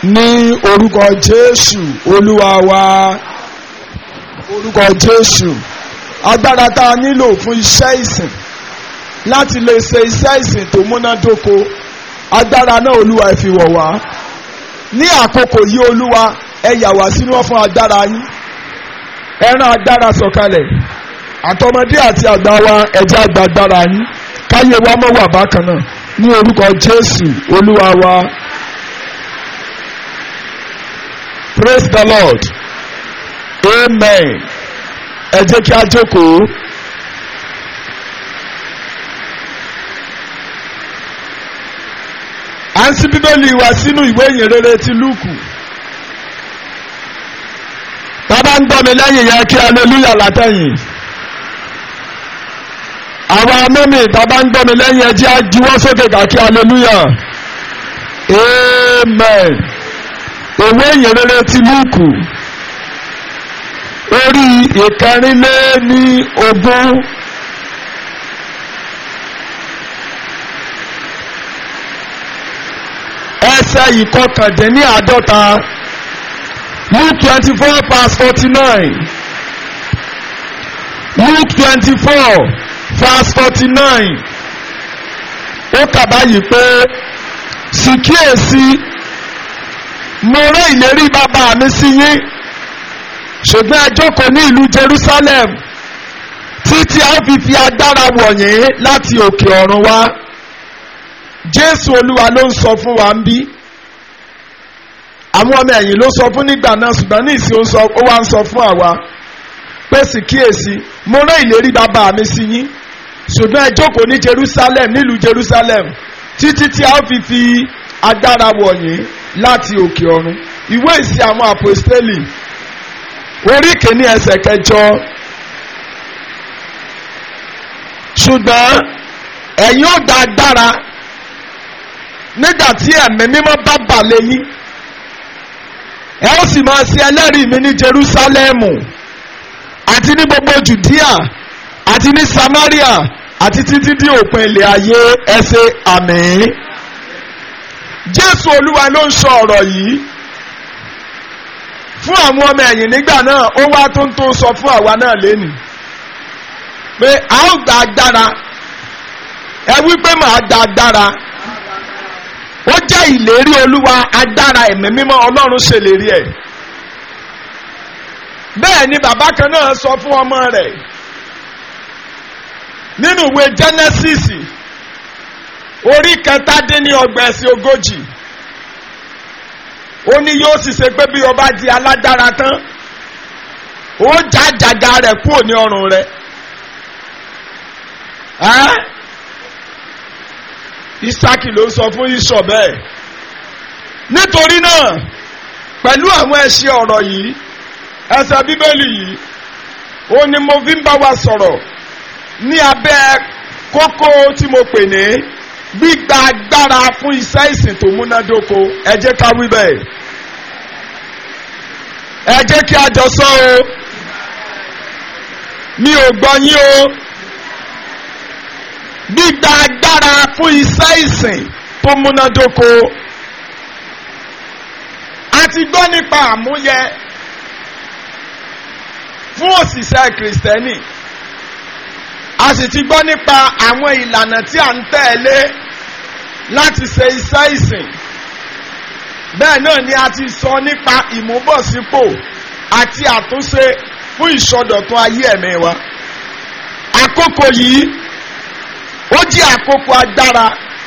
ní orúkọ jésù olúwa wa orúkọ jésù agbára tá a nílò fún iṣẹ́ ìsìn láti lè ṣe iṣẹ́ ìsìn tó múnádóko agbára náà olúwa ẹ fi wọ̀ wá ní àkókò yìí olúwa ẹ yà wá sínú ọ̀fun agbára yín ẹ rán agbára sọ̀kalẹ̀ àtọmọdé àti àgbà wa ẹ jẹ́ àgbà agbára yín káyé wa mọ́ wà bákan náà ní orúkọ jésù olúwa wa. praise the lord amen ẹ jẹ́ kí a jókòó. à ń ṣí bíbélì wa sínú ìwé ìyìn rere ti lúùkù tábà ń gbọ́ mi lẹ́yìn yẹn kí aleluya látẹ̀yìn àwa mẹ́mì tábà ń gbọ́ mi lẹ́yìn ẹ jẹ́ á juwọ́ sókè ká kí aleluya amen ìwé ìyìn rere ti lúùkù orí ìkẹrìnlé ní ogún. ẹsẹ̀ ìkọkàndínláàdọ́ta luke twenty four verse forty nine luke twenty four verse forty nine ó kà báyìí pé sì kíyèsí mo rán ìlérí bàbá mi sí yín ṣùgbọ́n ẹ jókòó ní ìlú Jerusalem títí a fi fi agbára wọ̀nyí láti òkè ọ̀run wá jésù olúwa ló ń sọ fún wa ń bí àwọn ọmọ ẹ̀yìn ló sọ fún nígbà náà ṣùgbọ́n ní ìsìn ó wá ń sọ fún àwa pé sì kíyèsí mo rán ìlérí bàbá mi sí yín ṣùgbọ́n ẹ jókòó ní jerusalem nílùú jerusalem títí tí a ó fi fi agbára wọ̀nyí láti òkè ọ̀run ìwé ìsìn àwọn àpòstélì orí kìíní ẹsẹ̀ kẹjọ ṣùgbọ́n ẹ̀yin ó gba agbára nígbà tí ẹ̀mí mímọ́ bá bà lé yín ẹ ó sì máa ṣe ẹlẹ́rìí mi ní Jerúsálẹ́mù àti ní gbogbo Jùdíà àti ní Samaria àti títí dé òpin ilẹ̀ ayé ẹ ṣe àmín Jésù Olúwa ló ń sọ ọ̀rọ̀ yìí fún àwọn ọmọ ẹ̀yìn nígbà náà ó wá tó ń tó sọ fún àwa náà lẹ́nu pé a ó gba agbára ẹ wí pé màá gba agbára ó jẹ́ ìlérí olúwa agbára ẹ̀mí mímọ́ ọlọ́run ṣèlérí ẹ̀ bẹ́ẹ̀ ni bàbá kan náà sọ fún ọmọ rẹ̀ nínú ìwé Genesis orí kẹtàdínlọ́gbọ̀n ẹ̀sìn ogójì ó ní yóò sì ṣe pé bí o bá di alágbára tán ó já jàjà rẹ̀ kúrò ní ọrùn rẹ̀ isaki ló sọ fún isọ bẹ́ẹ̀ nítorí náà pẹ̀lú àwọn ẹṣin ọ̀rọ̀ yìí ẹsẹ̀ bíbélì yìí ó ní mo fi ń bá wa sọ̀rọ̀ ní abẹ́ kókó tí mo pè ní gbígba agbára fún iṣẹ́ ìsìn tó múnádóko ẹ jẹ́ ká wí bẹ́ẹ̀ ẹ jẹ́ kí a jọ sọ o mi ò gbọ́ yín o gbígba agbára fún iṣẹ́ ìsìn tó múnádóko. a ti gbọ́ nípa àmúyẹ fún òṣìṣẹ́ kìrìsìtẹ́nì a sì ti gbọ́ nípa àwọn ìlànà tí a ń tẹ̀lé láti ṣe iṣẹ́ ìsìn bẹ́ẹ̀ náà ni a ti sọ nípa ìmúbọ̀sípò àti àtúnṣe fún ìsọdọ̀tun ayé ẹ̀mí wa àkókò yìí ó jẹ́ àkókò agbára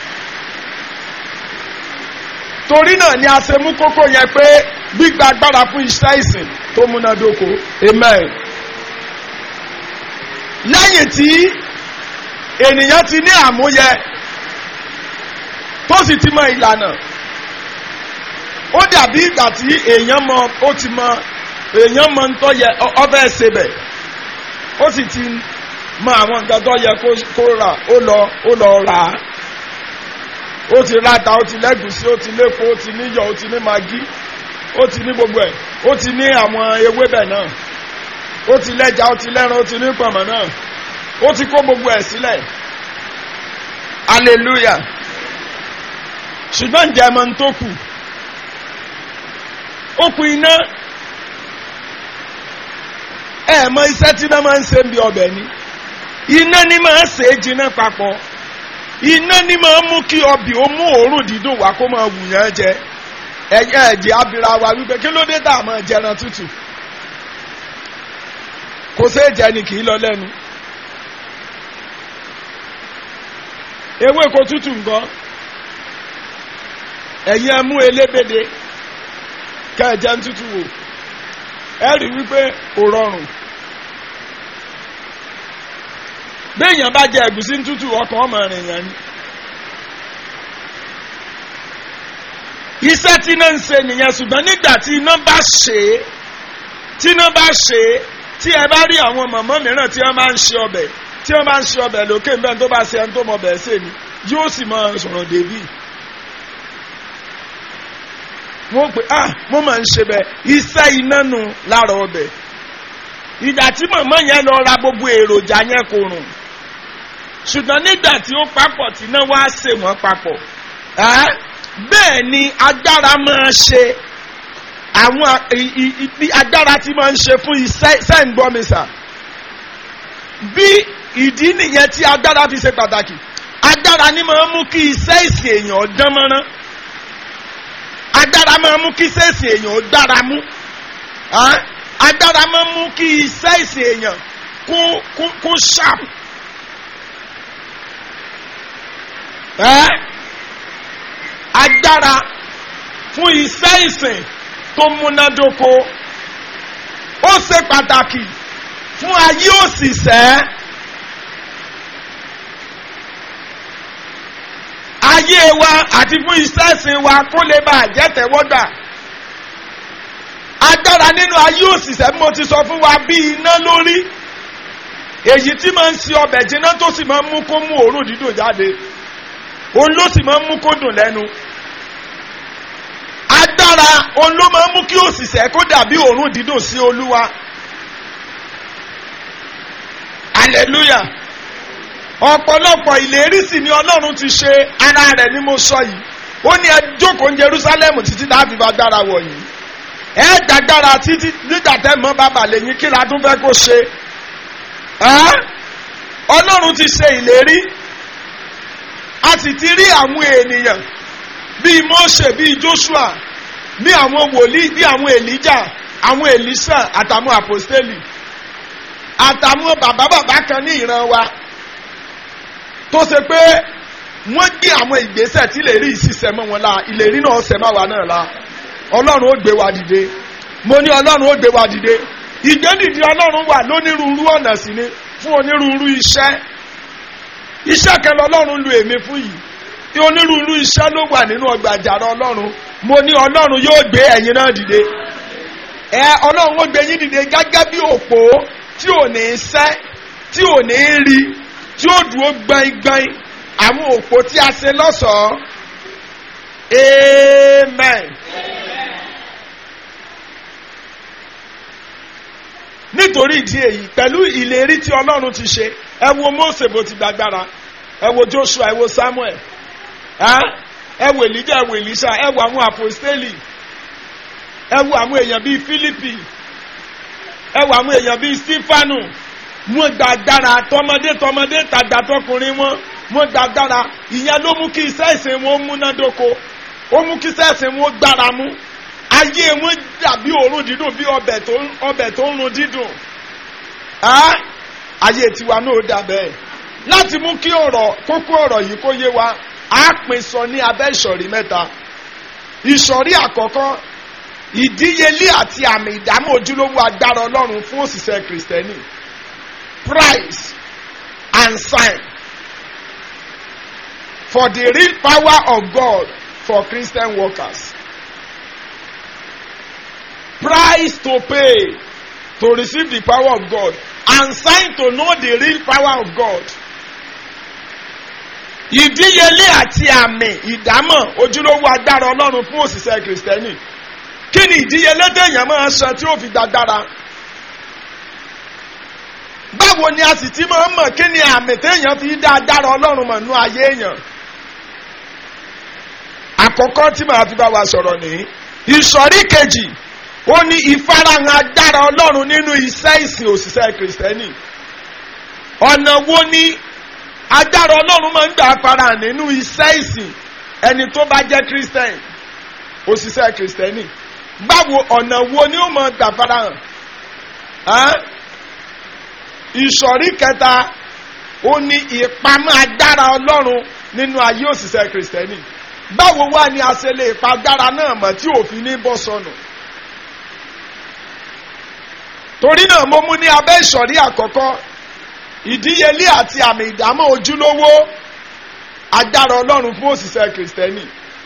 torí náà ni a ṣe mú kókó yẹn pé gbígba agbára fún iṣẹ́ ìsìn tó múnádóko amen. lẹ́yìn tí ènìyàn ti ní àmúyẹ tó sì ti mọ ìlànà ó dàbí ìgbà tí èèyàn mọ ó ti mọ èèyàn mọ ntọ́ yẹ ọbẹ̀ ṣe bẹ̀ ó sì ti mọ àwọn nǹkan tó yẹ kó rà ó lọ ó lọ rà á ó ti ráta ó ti lẹ́gùsí ó ti lépo ó ti níyọ̀ ó ti ní magi ó ti ní gbogbo ẹ̀ ó ti ní àwọn ewébẹ̀ náà ó ti lẹ́ja ó ti lẹ́ran ó ti ní pọ̀nmọ́ náà ó ti kó gbogbo ẹ̀ sílẹ̀ hallelujah ṣùgbọ́n ǹjẹ́ ẹ mọ̀ ń tó kù okùn iná ẹ mọ iṣẹ́ tí iná máa ń ṣe ń bí ọbẹ̀ ni iná ni máa ń ṣe é jiná papọ̀ iná ni máa ń mú kí ọbẹ̀ ó mú òórùn dídùn wá kó máa wù yán jẹ ẹ̀yẹ ẹ̀jẹ̀ abira wa wípé kí ló dé tá a máa jẹran tútù kò séè jẹ ni kì í lọ lẹ́nu ewé ko tútù nǹkan ẹ̀yin ẹ mú elébèdè ká ẹ jẹ ń tútù wò ẹ rí wípé kò rọrùn béèyàn bá jẹ ẹ̀gúsí ń tútù ọkàn ọmọ rìn yẹn ni iṣẹ́ tí iná ń ṣe nìyẹn ṣùgbọ́n nígbà tí iná bá ṣe é tí iná bá ṣe é tí ẹ bá rí àwọn mọ̀mọ́ mìíràn tí wọ́n máa ń ṣe ọbẹ̀ tí wọ́n máa ń ṣe ọbẹ̀ lókè ń bẹ́ẹ̀ tó bá ṣe ẹni tó mọ ọbẹ̀ ṣe ni yóò sì máa sọ̀rọ̀ débì. wọ́n pè ah mo máa ń ṣe bẹ́ẹ̀ iṣẹ́ iná nu lára ọbẹ̀ ìgbà tí mọ̀mọ́ yẹn lọ ra gbogbo èròjà yẹn kò rùn ṣùgbọ́n nígbà tí ó papọ̀ tí iná wá ṣe wọ́n papọ̀ bẹ́ẹ̀ ni agbára máa ṣe àwọn agbára tí máa ń ṣe fún iṣẹ́ ìgbọ́mísà bí ìdí nìyẹn tí agbára fi ṣe pàtàkì agbára ni máa ń mú kí iṣẹ́ ìsìn èèyàn dán mọ́rán agbára máa ń mú kí iṣẹ́ ìsìn èèyàn dára mú agbára máa ń mú kí iṣẹ́ ìsìn èèyàn kó kó kó sharp. agbára fún iṣẹ́ ìsìn tó múnádóko ó ṣe pàtàkì fún ayé òṣìṣẹ́ ayé wa àti fún iṣẹ́ ìsìn wa kó lè bá àjẹtẹ̀wọ́gbà agbára nínú ayé òṣìṣẹ́ bí mo ti sọ fún wa bí iná lórí èyí tí máa ń ṣe ọbẹ̀ jiná tó sì máa ń mú kó mú òórùn dídùn jáde òun ló sì máa ń mú kó dùn lẹ́nu agbára òun ló máa ń mú kí òṣìṣẹ́ kó dàbí òórùn dídùn sí olúwa hallelujah ọ̀pọ̀lọpọ̀ ìlérí sì ni ọlọ́run ti ṣe ara rẹ̀ ni mo sọ yìí ó ní ẹ jókòó ní Jerusalem títí tá a fi bá gbára wọ̀ yìí ẹ dàgbára títí nígbà tẹ́ mọ́ bàbá lẹ́yìn kí la tún fẹ́ kó ṣe ọlọ́run ti ṣe ìlérí a sì ti rí àwọn ènìyàn bíi Mósè bíi Joshua bíi àwọn wòlíì bíi àwọn Èlíjà àwọn Èlísà àtàwọn àpòstélì àtàwọn bàbá bàbá kan ní ìran wa tó ṣe pé wọ́n gbé àwọn ìgbésẹ̀ tí ìlérí ìṣiṣẹ́ mọ́ wọn la ìlérí náà ṣẹ̀ má wa náà la ọlọ́run ó gbé wa dìde mo ní ọlọ́run ó gbé wa dìde ìgbédìde ọlọ́run wà lónírúurú ọ̀nà sí ni fún onírúurú iṣẹ́ iṣẹ́ kan lọ́lọ́run lu èmi fún yìí tí onírúurú iṣẹ́ ló wà nínú ọgbà àjàrà ọlọ́run mo ní ọlọ́run yóò gbé ẹ̀yin náà dìde ẹ ọlọ́run ó gbé yín dìde gẹ́gẹ́ bí òpó tí ò ní sẹ́ tí ò ní rí tí ó dúró gbọ̀ngbọ̀n àwọn òpó tí a ṣe lọ́ṣọ̀ọ́ amen. nítorí ìdí èyí pẹ̀lú ìlérí tí ọlọ́run ti ṣe ẹ wo Mósè bó ti gbàgbára ẹ wo Joshua ẹ wo Samuel ẹ wo Elijah ẹ wo Elisha ẹ wo àwọn apostoli ẹ wo àwọn èèyàn bíi Philippi ẹ wo àwọn èèyàn bíi Stefanu wọn gbàgbára tọmọdé tọmọdé tàgbà tọkùnrin wọn wọn gbàgbára ìyẹn ló mú kí iṣẹ́ ìsìn wọn múnádóko ó mú kí iṣẹ́ ìsìn wọn gbára mú ayé wọn dàbí òórùn dídùn bí ọbẹ̀ tó ọbẹ̀ tó ń run dídùn ayé tiwa náà dà bẹ́ẹ̀ láti mú kí ọ̀rọ̀ kókó ọ̀rọ̀ yìí kó yé wa á pín sọ ní abẹ́ ìsọ̀rí mẹ́ta ìsọ̀rí àkọ́kọ́ ìdíyelé àti àmì ìdámọ̀ ojúlówó agbára ọlọ́run fún òṣìṣẹ́ kìrìsìtẹ́nì price and sign for the real power of God for Christian workers price to pay to receive the power of God and sign to know the real power of God. ìdíyelé àti àmì ìdámọ̀ ojúlówó agbára ọlọ́run fún òṣìṣẹ́ kìrìsìtẹ́nì kí ni ìdíyelé téèyàn máa san tí ó fi gbàgbára báwo ni a sì ti máa ń mọ̀ kí ni àmì téèyàn fi dá agbára ọlọ́run mọ̀ nú ayé èèyàn àkọ́kọ́ tí màá fi bá wa sọ̀rọ̀ nìyí ìsọ̀rí kejì ó ní ìfarahàn agbára ọlọ́run nínú iṣẹ́ ìsìn òṣìṣẹ́ kìrìsìtẹ́nì ọ̀nà wo ni agbára ọlọ́run máa ń gbà farahàn nínú iṣẹ́ ìsìn ẹni tó bá jẹ́ kìrìsìtẹ́nì òṣìṣẹ́ kìrìsìtẹ́nì báwo ọ̀nà wo ni ó máa gbà farahàn ìsọ̀rí kẹta ó ní ìpamọ́ agbára ọlọ́run nínú ayé òṣìṣẹ́ kìrìsìtẹ́nì báwo wá ni a ṣe lè pa agbára náà mọ̀ tí òfin ní bọ́ sọnù torí náà mo mú ní abẹ́ ìsọ̀rí àkọ́kọ́ ìdíyelé àti àmì ìdámọ̀ ojúlówó agbára ọlọ́run fún òṣìṣẹ́ kìrìsìtẹ́nì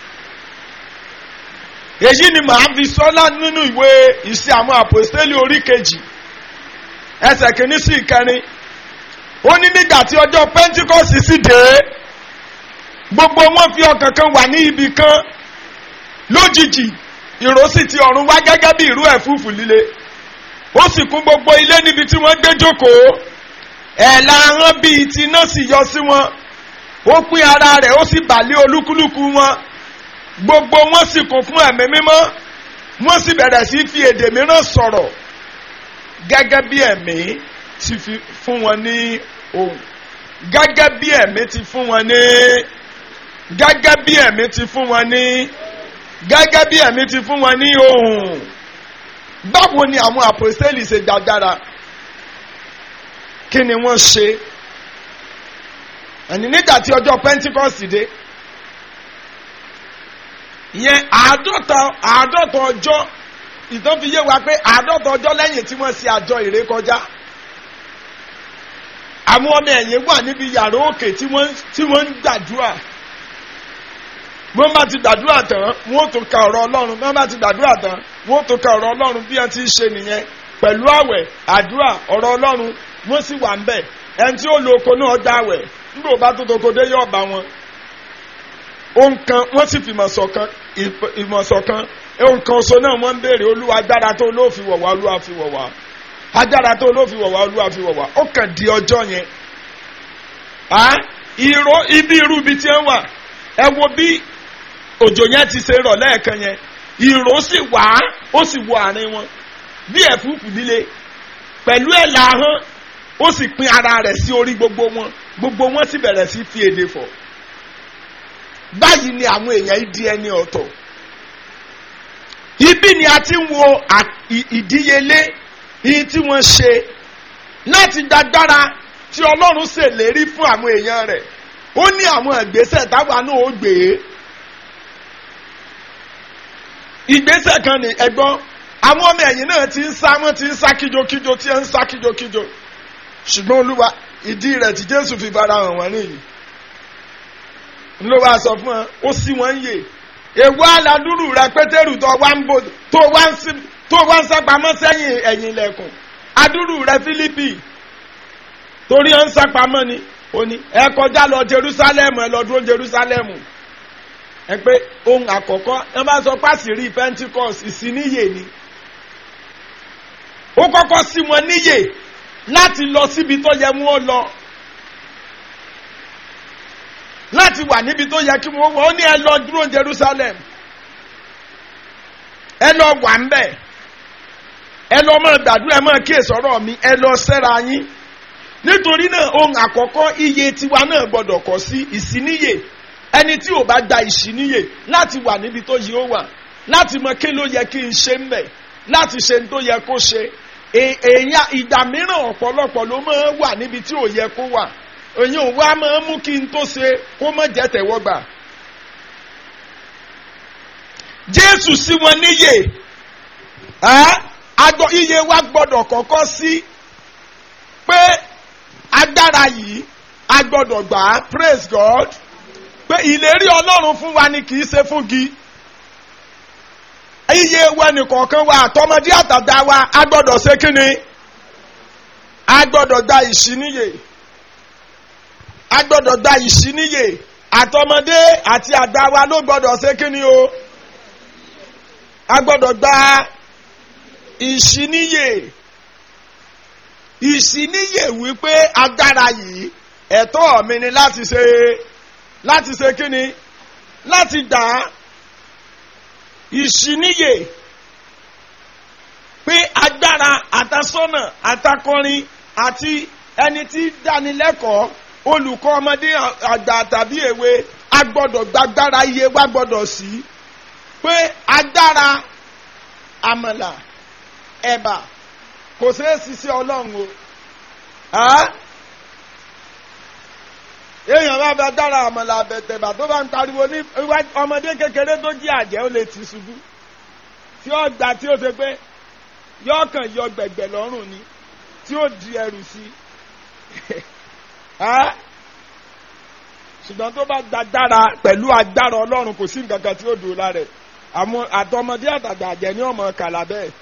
èyí ni màá fi sọ́lá nínú ìwé ìṣe àwọn àpòstélì orí kejì ẹsẹ̀ kìíní sí ìkẹrin ó ní nígbà tí ọjọ́ pentikọ́sì sì dé gbogbo wọn fi ọkàn kan wà ní ibì kan lójijì ìró sì ti ọ̀run wá gẹ́gẹ́ bí ìró ẹ̀fúùfù líle ó sì kún gbogbo ilé níbi tí wọ́n gbé jókòó ẹ̀la ahọ́n bíi ti iná sì yọ sí wọn ó pín ara rẹ̀ ó sì bà lé olúkúlùkù wọn gbogbo wọn sì kún fún ẹ̀mí mímọ́ wọ́n sì bẹ̀rẹ̀ sí fi èdè mìíràn sọ̀rọ̀ gẹ́gẹ́ bí ẹ̀mí ti fi fún wọn ní ohùn gẹ́gẹ́ bí ẹ̀mí ti fún wọn ní gẹ́gẹ́ bí ẹ̀mí ti fún wọn ní gẹ́gẹ́ bí ẹ̀mí ti fún wọn ní ohùn báwo ni àwọn àpòsílẹ̀ ṣe gbàgbára kí ni wọ́n ṣe ẹni nígbà tí ọjọ́ pentikọ́sì dé ìyẹn àádọ́ta àádọ́ta ọjọ́ ìtàn fi yé wa pé àádọ́ta ọjọ́ lẹ́yìn tí wọ́n ṣe àjọ ìrékọjá àwọn ọmọ ẹ̀yìn wà níbi yàrá òkè tí wọ́n tí wọ́n ń gbàdúrà wọ́n bá ti gbàdúrà tán wọ́n tó ka ọ̀rọ̀ ọlọ́run wọ́n bá ti gbàdúrà tán wọ́n tó ka ọ̀rọ̀ ọlọ́run bí wọ́n ti ṣe nìyẹn pẹ̀lú àwẹ̀ àdúrà ọ̀rọ̀ ọlọ́run wọ́n sì wà ń bẹ̀ ẹni tí ó lo oko náà gbà àwẹ̀ nígbà bá tó toko dé yóò bá wọn. ohun kan wọ́n sì fi ìmọ̀sọ̀kan ìmọ̀sọ̀kan ohun kan oṣù náà wọ́n ń béèrè olúwa agbára tó ló fi wọ̀ wá olúwa fi wọ̀ wá agbára tó ló fi wọ̀ wá olúwa fi wọ̀ wá ó kàn di ọjọ́ yẹn. ìró ibi irú ibi tí wọ́n wà ẹ wo bí òjò yẹn ti ṣe rọ̀ lẹ́ẹ̀kan yẹn ìró sì wá ó sì wọ àárín wọn bí ẹ̀fúùfù líle pẹ̀lú ẹ̀ làhán ó sì pín ara rẹ̀ sí orí gbogbo wọn gbogbo wọn sì bẹ̀rẹ̀ sí fi èdè fọ̀ báyìí ni àwọn èèyàn yìí di ẹni ọ̀tọ̀ ibi ni a ti ń wo ìdíyelé yìí tí wọ́n ṣe láti dágbára tí ọlọ́run ṣèlérí fún àwọn èèyàn rẹ̀ ó ní àwọn ìgbésẹ̀ táwa náà ó gbé ìgbésẹ̀ kan ní ẹgbọ́n àwọn ọmọ ẹ̀yìn náà ti ń sá wọ́n ti ń sá kíjokíjo tí ń sá kíjokíjo ṣùgbọ́n olúwa ìdí rẹ̀ tí jésù fi bára hàn wọ́n nìyí ló wá sọ fún wọn ó sì wọ́n ń yè èwo aládùúrù rẹ pétérù tó wá ń bò tó wá ń sí tó wá ń sápamọ́ sẹ́yìn ẹ̀yìn ilẹ̀kùn adúrú rẹ fílípì torí ẹ̀ ń sápamọ́ ni ó ní ẹ kọjá lọ jerusalem ẹ lọ dúró jerusalem ẹ pé ohun àkọ́kọ́ ẹ bá sọ pàṣírí pentecost ìsíníyè ni ó kọ́kọ́ sí wọn níyè láti lọ síbi tó yẹ mú ó lọ láti wà níbi tó yẹ kí wọ́n wọ́n ó ní ẹ lọ dúró jerusalem ẹ lọ wà ń bẹ̀ ẹ lọ máa gbàdúrà ẹ máa kíyèsí ọ̀rọ̀ mi ẹ lọ sẹ́ra yín nítorí náà ohun àkọ́kọ́ iye tiwa náà gbọ́dọ̀ kọ́ sí ìsíníyè ẹni tí ò bá gba ìsíníyè láti wà níbi tó yẹ ó wà láti mọ kí ló yẹ kí n ṣe ń bẹ̀ láti ṣe ní tó yẹ kó ṣe èèyàn ìgbà mìíràn ọ̀pọ̀lọpọ̀ ló máa wà níbi tí ò yẹ kó wà èyàn wa máa mú kí n tó ṣe kó má jẹ́ tẹ̀wọ́gbà jésù sí wọn níyè agbọ iye wa gbọ́dọ̀ kọ́kọ́ sí pé agbára yìí a gbọ́dọ̀ gbà á praise God pé ìlérí ọlọ́run fún wa ni kì í ṣe fún gi iye wa nìkọ̀ọ̀kan wa àtọmọdé àtàdá wa a gbọ́dọ̀ ṣe kíni a gbọ́dọ̀ gba ìṣíníyè a gbọ́dọ̀ gba ìṣíníyè àtọmọdé àti àgbà wa ló gbọ́dọ̀ ṣe kíni o a gbọ́dọ̀ gba ìṣíníyè ìṣíníyè wípé agbára yìí ẹ̀tọ́ mi ni láti ṣe láti ṣe kíni láti gbà á ìṣíníyè pé agbára àtasọ́nà àtakọrin àti ẹni tí dánilẹ́kọ̀ọ́ olùkọ́ ọmọdé àgbà tàbí èwe a gbọ́dọ̀ gbàgbára iye wa gbọ́dọ̀ sí pé agbára àmàlà ẹ̀bà kò ṣeé ṣiṣẹ́ ọlọ́run o èèyàn bá bá dára àmàlà àbẹ̀tẹ̀bà tó bá ń pariwo ní ọmọdé kékeré tó jí àjẹ́ ó lè ti ṣubú tí ó gbà tí ó ṣe pé yóò kàn yọ gbẹ̀gbẹ̀ lọ́rùn ni tí ó di ẹrù sí ṣùgbọ́n tó bá dára pẹ̀lú agbára ọlọ́run kò sí nǹkan kan tí ó dùn lára ẹ̀ àwọn àtọmọdé àtàgbà àjẹ́ ní ọmọ kàlà bẹ́ẹ̀.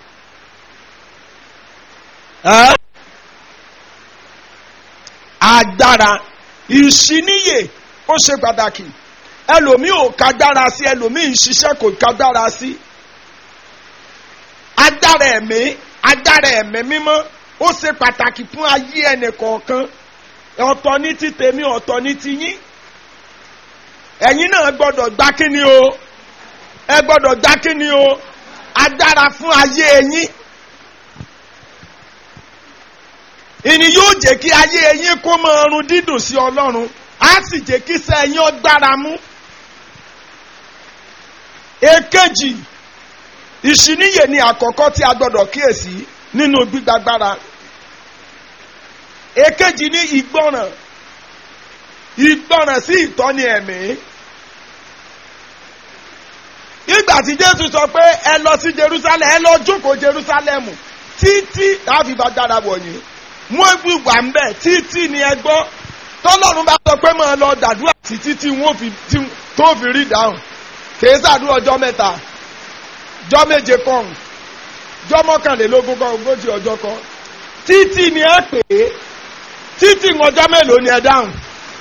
agbára ìṣíníyè ó ṣe pàtàkì ẹlòmíì ò kágbára sí ẹlòmíì ń ṣiṣẹ́ kò kágbára sí agbára ẹ̀mí agbára ẹ̀mí mímọ́ ó ṣe pàtàkì fún ayé ẹnì kọ̀ọ̀kan ọ̀tọ̀ ní ti tèmi ọ̀tọ̀ ní ti yín ẹ̀yin náà gbọ́dọ̀ gbá kíni o ẹ gbọ́dọ̀ gbá kíni o agbára fún ayé yín ìní yóò jẹ́ kí ayé yín kó mọ ọrùn dídùn sí ọlọ́run á sì jẹ́ kí sẹ́yìn ó gbára mú. èkejì ìṣìníyè ni àkọ́kọ́ tí a gbọ́dọ̀ kíyèsí nínú gbígbàgbára. èkejì ni ìgbọràn ìgbọràn sí ìtọ́ni ẹ̀mí. ìgbà tí jésù sọ pé ẹ lọ sí jerusalem ẹ lọ jókòó jerusalem títí láfi bá dára wọ̀nyí wọ́n fi wà ń bẹ̀ títí ni ẹ gbọ́ tọ́lọ́run bá sọ pé máa lọ dàdúrà títí tí wọ́n fi tó fi rí dáhùn kìí sàdúrà ọjọ́ mẹ́ta jọ́ méje kan jọ́ mọ́kànlélógún kan ogójì ọjọ́ kan títí ni ẹ pè é títí ọjọ́ mélòó ni ẹ dáhùn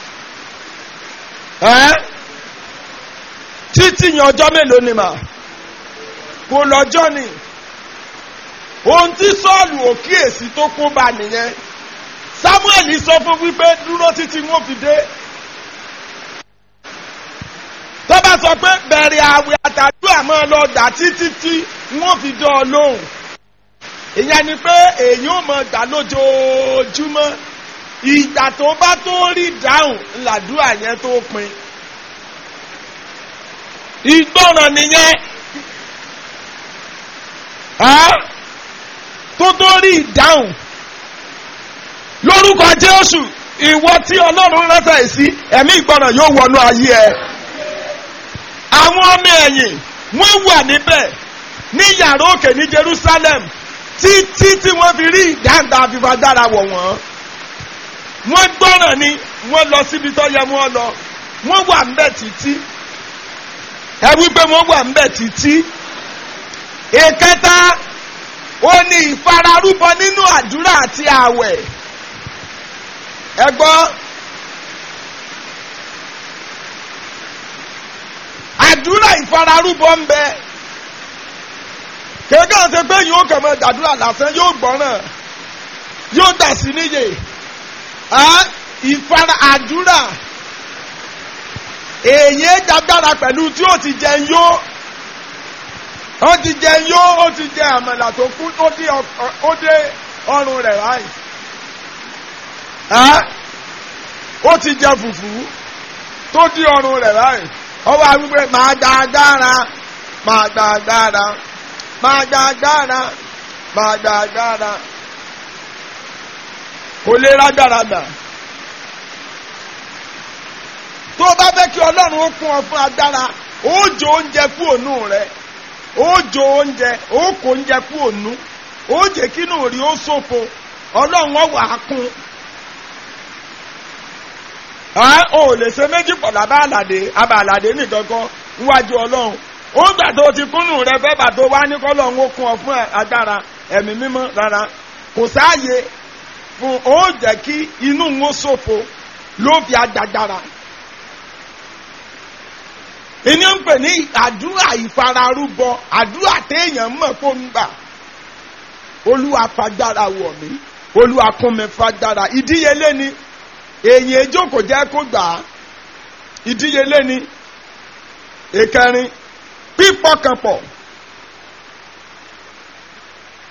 ẹ́ títí ni ọjọ́ mélòó ni mà kò lọ́jọ́ ni ohun tí sọ́ọ̀lù òkíyèsí tó kún bá nìyẹn samuel sọ fún wípé dúró títí wọn fi dé tó bá sọ pé bẹ̀rẹ̀ àwẹ̀ àtàdúrà máa lọ dà títí tí wọn fi dán ọ lóhùn ìyẹn ni pé èyí ò mọ gbà lójoojúmọ́ ìgbà tó bá tó rí dáhùn làdúrà yẹn tó pin ìgbọràn nìyẹn tó tó rí ìdáhùn lórúkọ jésù ìwọ tí ọlọ́run ránṣẹ́ sí ẹ̀mí ìgbọràn yóò wọnú ayé ẹ. àwọn ọmọ ẹ̀yìn wọ́n wà níbẹ̀ ní yàrá òkè ní jerusalem títí tí wọ́n fi rí ìdáǹdà àfìfagbára wọ̀ wọ́n. wọ́n gbọ́ràn ni wọ́n lọ síbi tó yẹ wọ́n lọ wọ́n wà níbẹ̀ títí. ẹ wí pé wọ́n wà níbẹ̀ títí. ìkẹta ó ní ìfararúbọ nínú àdúrà àti ààwẹ̀ ẹ gbọ́ àdúrà ìfararúbọ ń bẹ kéèké àti pé yóò kàn mọ́ dàdúrà lásán yóò gbọ́ràn yóò dà sí níyè ìfara àdúrà èyí dágbára pẹ̀lú tí ó ti jẹun yó ó ti jẹun yó ó ti jẹ àmàlà tó kú ó dé ọrùn rẹ̀ ráì ó ti jẹ fùfú tó dí ọrùn rẹ̀ ráì ọwọ́ àwípé máa gba agbára máa gba agbára máa gba agbára máa gba agbára kò lè rágbára gbà tó o bá fẹ́ kí ọlọ́run ó kún ọ fún agbára ó jò oúnjẹ fún ònú rẹ ó jò oúnjẹ ó kó oúnjẹ fún ònú ó jẹ́ kínú rí ó sófo ọlọ́run ó wà á kún o lè ṣe méjì pọ̀ lábá àlàdé abà àlàdé nìkan kan níwájú ọlọ́run ó gbà tó ti kúnnù rẹ fẹ́ bà tó wá ní kọ́lọ́run ó kún ọ fún agbára ẹ̀mí mímọ́ rárá kò sáàyè fún ó jẹ́ kí inú ń ó ṣòfò ló fi agbára. ìní ń pè ní àdúrà ìfararúbọ àdúrà téèyàn mọ̀ kó ń gbà olúwa fagbára wọ̀ mí olúwa kún mi fagbára ìdíyelé ni èyí ejókòó jẹ́ kó gbà á ìdíyelé ni ìkẹrin pípọkànpọ̀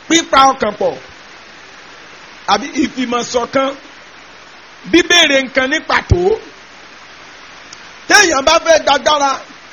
pípa ọkàn pọ̀ àbí ìfìmọ̀ṣọ̀kan bíbèrè nǹkan ní pàtó téèyàn bá fẹ́ dágbára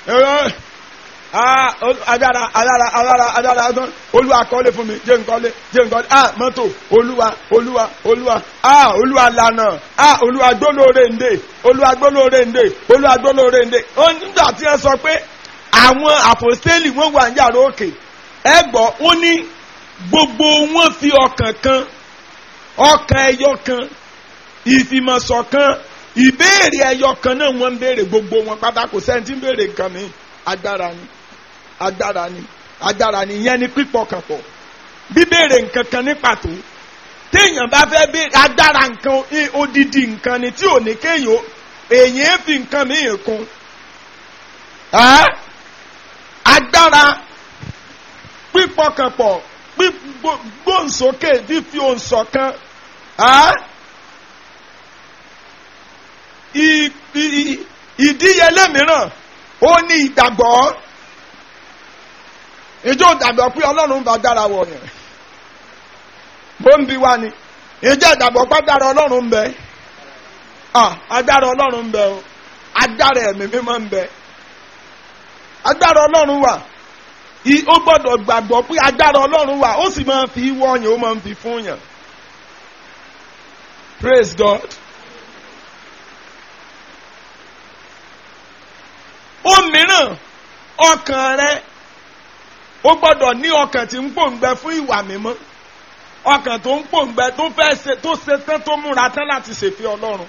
agbára agbára agbára agbára ọdún olúwa kọ́lé fún mi jẹ́ nkọ́lé jẹ́ nkọ́lé ah mọ́tò olúwa olúwa olúwa ah olúwa lànà ah olúwa gbólóore ǹdè olúwa gbólóore ǹdè olúwa gbólóore ǹdè ó nígbà tí wọ́n sọ pé àwọn àpòstélì wọ́n wà ní yàrá òkè ẹ gbọ́ ó ní gbogbo wọn fi ọkàn kan ọkàn ẹyọ kan ìfìmọ̀ṣọ̀kan ìbéèrè ẹyọ kan náà wọ́n ń béèrè gbogbo wọn pátá kò sẹ́ni tí ń béèrè nǹkan mi agbára ni agbára ni agbára ni ìyẹn ni pípọkàn pọ̀ bíbéèrè nǹkan kan ní pàtó téèyàn bá fẹ́ béèrè agbára nǹkan odidi nǹkan ni tí ò ní kéèyàn èèyàn fi nǹkan mìíràn kún agbára pípọkàn pọ̀ gbóǹsókè fífi òǹsọ̀kan ìdíyelé mìíràn ó ní ìgbàgbọ́ ìjọ ìgbàgbọ́ pé ọlọ́run bá dára wọ̀ yẹn bó ń bi wá ni ìjọ ìgbàgbọ́ pé dára ọlọ́run ń bẹ agbára ọlọ́run ń bẹ o agbára ẹ̀mí mímọ́ ń bẹ agbára ọlọ́run wà ó gbọ́dọ̀ gbàgbọ́ pé agbára ọlọ́run wà ó sì máa fi wọ́ọ̀yàn ó máa fi fún yàn praise God. ó mìíràn ọkàn rẹ ó gbọ́dọ̀ ní ọkàn tí ń pòǹgbẹ fún ìwà mímọ́ ọkàn tó ń pòǹgbẹ tó fẹ́ ṣe tó ṣe tán tó múra tán láti ṣèfẹ́ ọlọ́run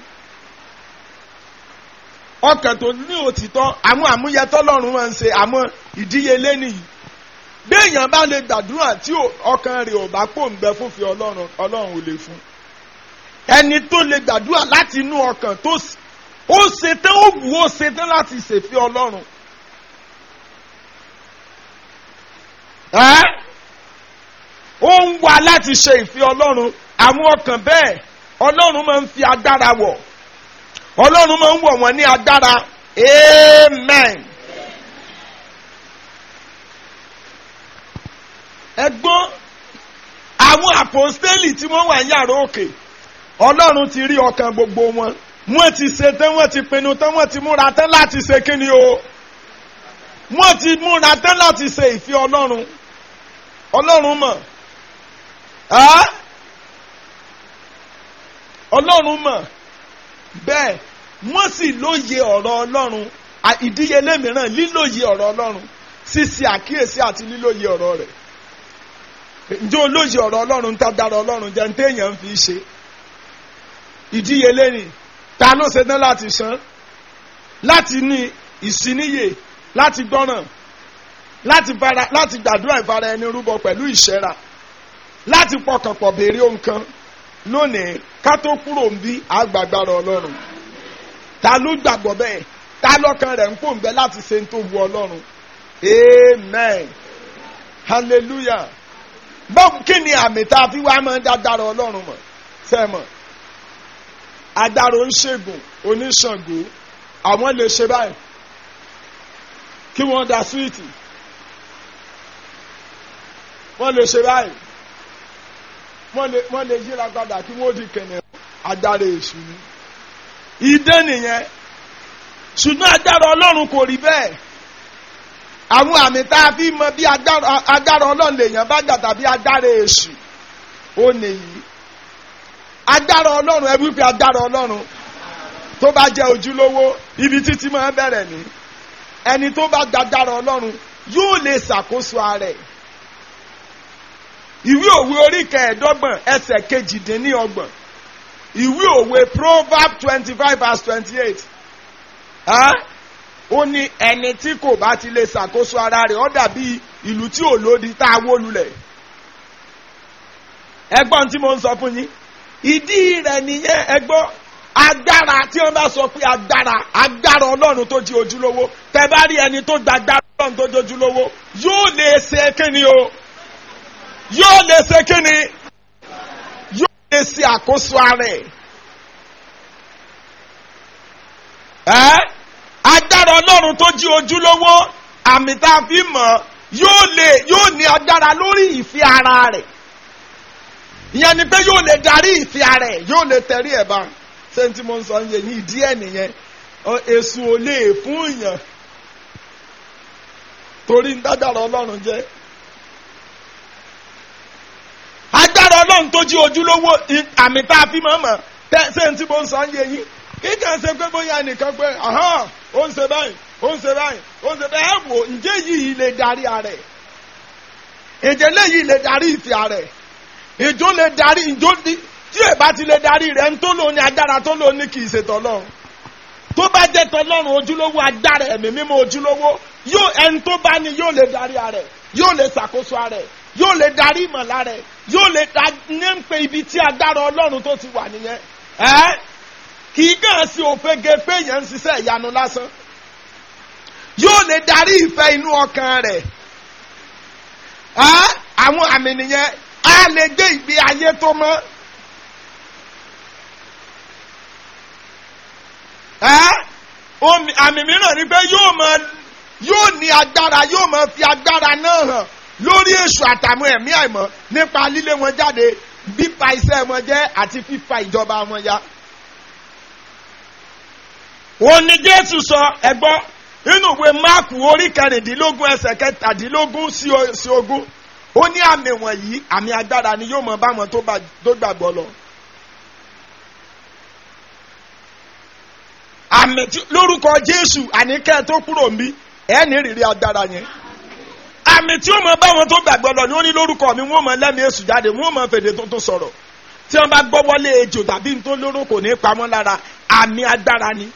ọkàn tó ní òtítọ́ àwọn àmúyẹtọ́ ọlọ́run máa ń ṣe àmọ́ ìdíyelé nìyí béèyàn bá lè gbàdúrà tí ọkàn rẹ̀ ò bá pòǹgbẹ fún fi ọlọ́run ọlọ́run ò lè fún ẹni tó lè gbàdúrà láti inú ọkàn tó ó ṣetán ó wù ó ṣetán láti ṣèfẹ́ ọlọ́run. ó ń wá láti ṣe ìfẹ́ ọlọ́run àwọn ọkàn bẹ́ẹ̀ ọlọ́run máa ń fi agbára wọ̀ ọlọ́run máa ń wọ̀ wọ́n ní agbára amen. ẹgbọ́n àwọn àpòstélì tí wọ́n wà ní yàrá òkè ọlọ́run ti rí ọkàn gbogbo wọn wọ́n ti ṣe tán wọ́n ti pinnu tán wọ́n ti múra tán láti ṣe kíni o wọ́n ti múra tán láti ṣe ìfẹ́ ọlọ́run ọlọ́run mọ̀ ọlọ́run mọ̀ bẹ́ẹ̀ wọ́n sì lóye ọ̀rọ̀ ọlọ́run ìdíyelé mìíràn lílóye ọ̀rọ̀ ọlọ́run ṣíṣe àkíyèsí àti lílóye ọ̀rọ̀ rẹ̀ ǹjẹ́ olóye ọ̀rọ̀ ọlọ́run ń tá dára ọlọ́run jẹ́ ní téèyàn fi ṣe ìdíyelé ni ta ló ṣe tán láti san láti ní ìsíníyè láti gbọ́ràn láti fara láti gbàdúrà ìfara ẹni rúbọ pẹ̀lú ìṣẹ́ra láti pọkànpọ̀ béèrè ohun kan lónìí ká tó kúrò ń bí àgbàgbára ọlọ́run ta ló gbàgbọ́ bẹ́ẹ̀ ta lọ́kàn rẹ̀ ń pòǹgbẹ́ láti ṣe ń tó wu ọlọ́run amen hallelujah báwo kí ni àmì tá a fi wá máa ń dá dára ọlọ́run mọ̀ sẹ́mọ̀ agbára oníṣègùn oníṣàngó àwọn lè ṣe báyìí kí wọ́n da súwìtì wọ́n lè ṣe báyìí wọ́n lè wọ́n lè yíra padà kí wọ́n di kẹ̀nẹ̀ agbára èṣù ni ìdán nìyẹn ṣùgbọ́n agbára ọlọ́run kò rí bẹ́ẹ̀ àwọn àmì tá a fi mọ bí agbára ọlọ́run lèèyàn bá gbà tàbí agbára èṣù ó nìyí agbára ọlọ́run ẹ wípé agbára ọlọ́run tó bá jẹ́ ojúlówó ibi títí máa bẹ̀rẹ̀ ní ẹni tó bá gba agbára ọlọ́run yóò lè ṣàkóso ara ẹ̀ ìwé òwe orí kẹẹ̀ẹ́dọ́gbọ̀n ẹsẹ̀ kejìdínlọ́gbọ̀n ìwé òwe proverb twenty five verse twenty eight ó ní ẹni tí kò bá ti lè ṣàkóso ara rẹ̀ ó dàbí ìlú tí ò lódi tá a wó lulẹ̀ ẹgbọ́n tí mo ń sọ fún yín ìdí rẹ̀ nìyẹn ẹgbọ́ agbára tí wọ́n bá sọ pé agbára agbára ọlọ́run tó di ojúlówó tẹ bá rí ẹni tó gba agbára ọlọ́run tó di ojúlówó yóò lè ṣe kíni o yóò lè ṣe kíni yóò lè ṣe àkóso ara ẹ̀ ẹ́ agbára ọlọ́run tó di ojúlówó àmì tá a fi mọ̀ yóò lè yóò ní agbára lórí ìfẹ́ ara rẹ̀ ìyẹn ni pé yóò lè darí ìfẹ́ ara ẹ̀ yóò lè tẹ̀rí ẹ̀ bá ṣé n tí mo ń sọ yẹn ní ìdí ẹ̀ nìyẹn èṣù ò lè fún èèyàn torí ń dágbára ọlọ́run jẹ́ agbára ọlọ́run tó jí ojúlówó àmì tá a fi mọ̀ mọ̀ ṣé n tí mo ń sọ yẹn yín kíkà ṣe pé bóyá nìkan pé ó ń ṣe báyìí ó ń ṣe báyìí ó ń ṣe báyìí ẹ wò ǹjẹ́ yìí lè darí ara ẹ̀ ìjẹ́ léyìí lè darí ìfẹ́ ara ẹ̀ ìjó lè darí ìjó tí ẹ bá ti lè darí rẹ̀ ń tó lò ní agbára tó lò ní kì í ṣe tọ́lọ́run tó bá jẹ́ tọ́lọ́run ojúlówó agbára ẹ̀mí mímọ́ ojúlówó yóò ẹni tó bá ní yóò lè darí ara ẹ̀ yóò lè ṣàkóso ara ẹ̀ yóò lè darí ìmọ̀lá rẹ̀ yóò lè da ní ń pe ibi tí agbára ọlọ́run tó ti wà nìyẹn ẹ́ kì í kàn sí òfegè pé èèyàn ń ṣiṣẹ́ ìyanu lásán yóò lè darí ìfẹ́ inú ọkàn rẹ̀ àwọn àmì nìyẹn á lè gbé ìgbé ayé tó mọ́. àmì mìíràn ni pé yóò máa yóò ní agbára yóò máa fi agbára náà hàn lórí èṣù àtàwọn ẹ̀mí àìmọ́ nípa lílé wọn jáde bípa iṣẹ́ wọn jẹ́ àti fífa ìjọba wọn ya. òun ni Jésù sọ ẹgbọ́n nínú ìwé máàkù orí kẹrìndínlógún ẹsẹ̀ kẹtàdínlógún sí ogún ó ní àmì wọ̀nyí àmì agbára ni yóò mọ báwọn tó gbàgbọ́ lọ. àmì lórúkọ Jésù àníkẹ́ tó kúrò ń bí ẹ̀ ní rírí agbára yẹn. àmì tí ó mọ báwọn tó gbàgbọ́ lọ ni ó ní lórúkọ mi wọ́n mọ lẹ́mìí èṣù jáde wọ́n mọ fèdè tuntun sọ̀rọ̀ tí wọ́n bá gbọ́ wọlé ejò tàbí nítorí lóró kò ní pamọ́ lára àmì agbára ni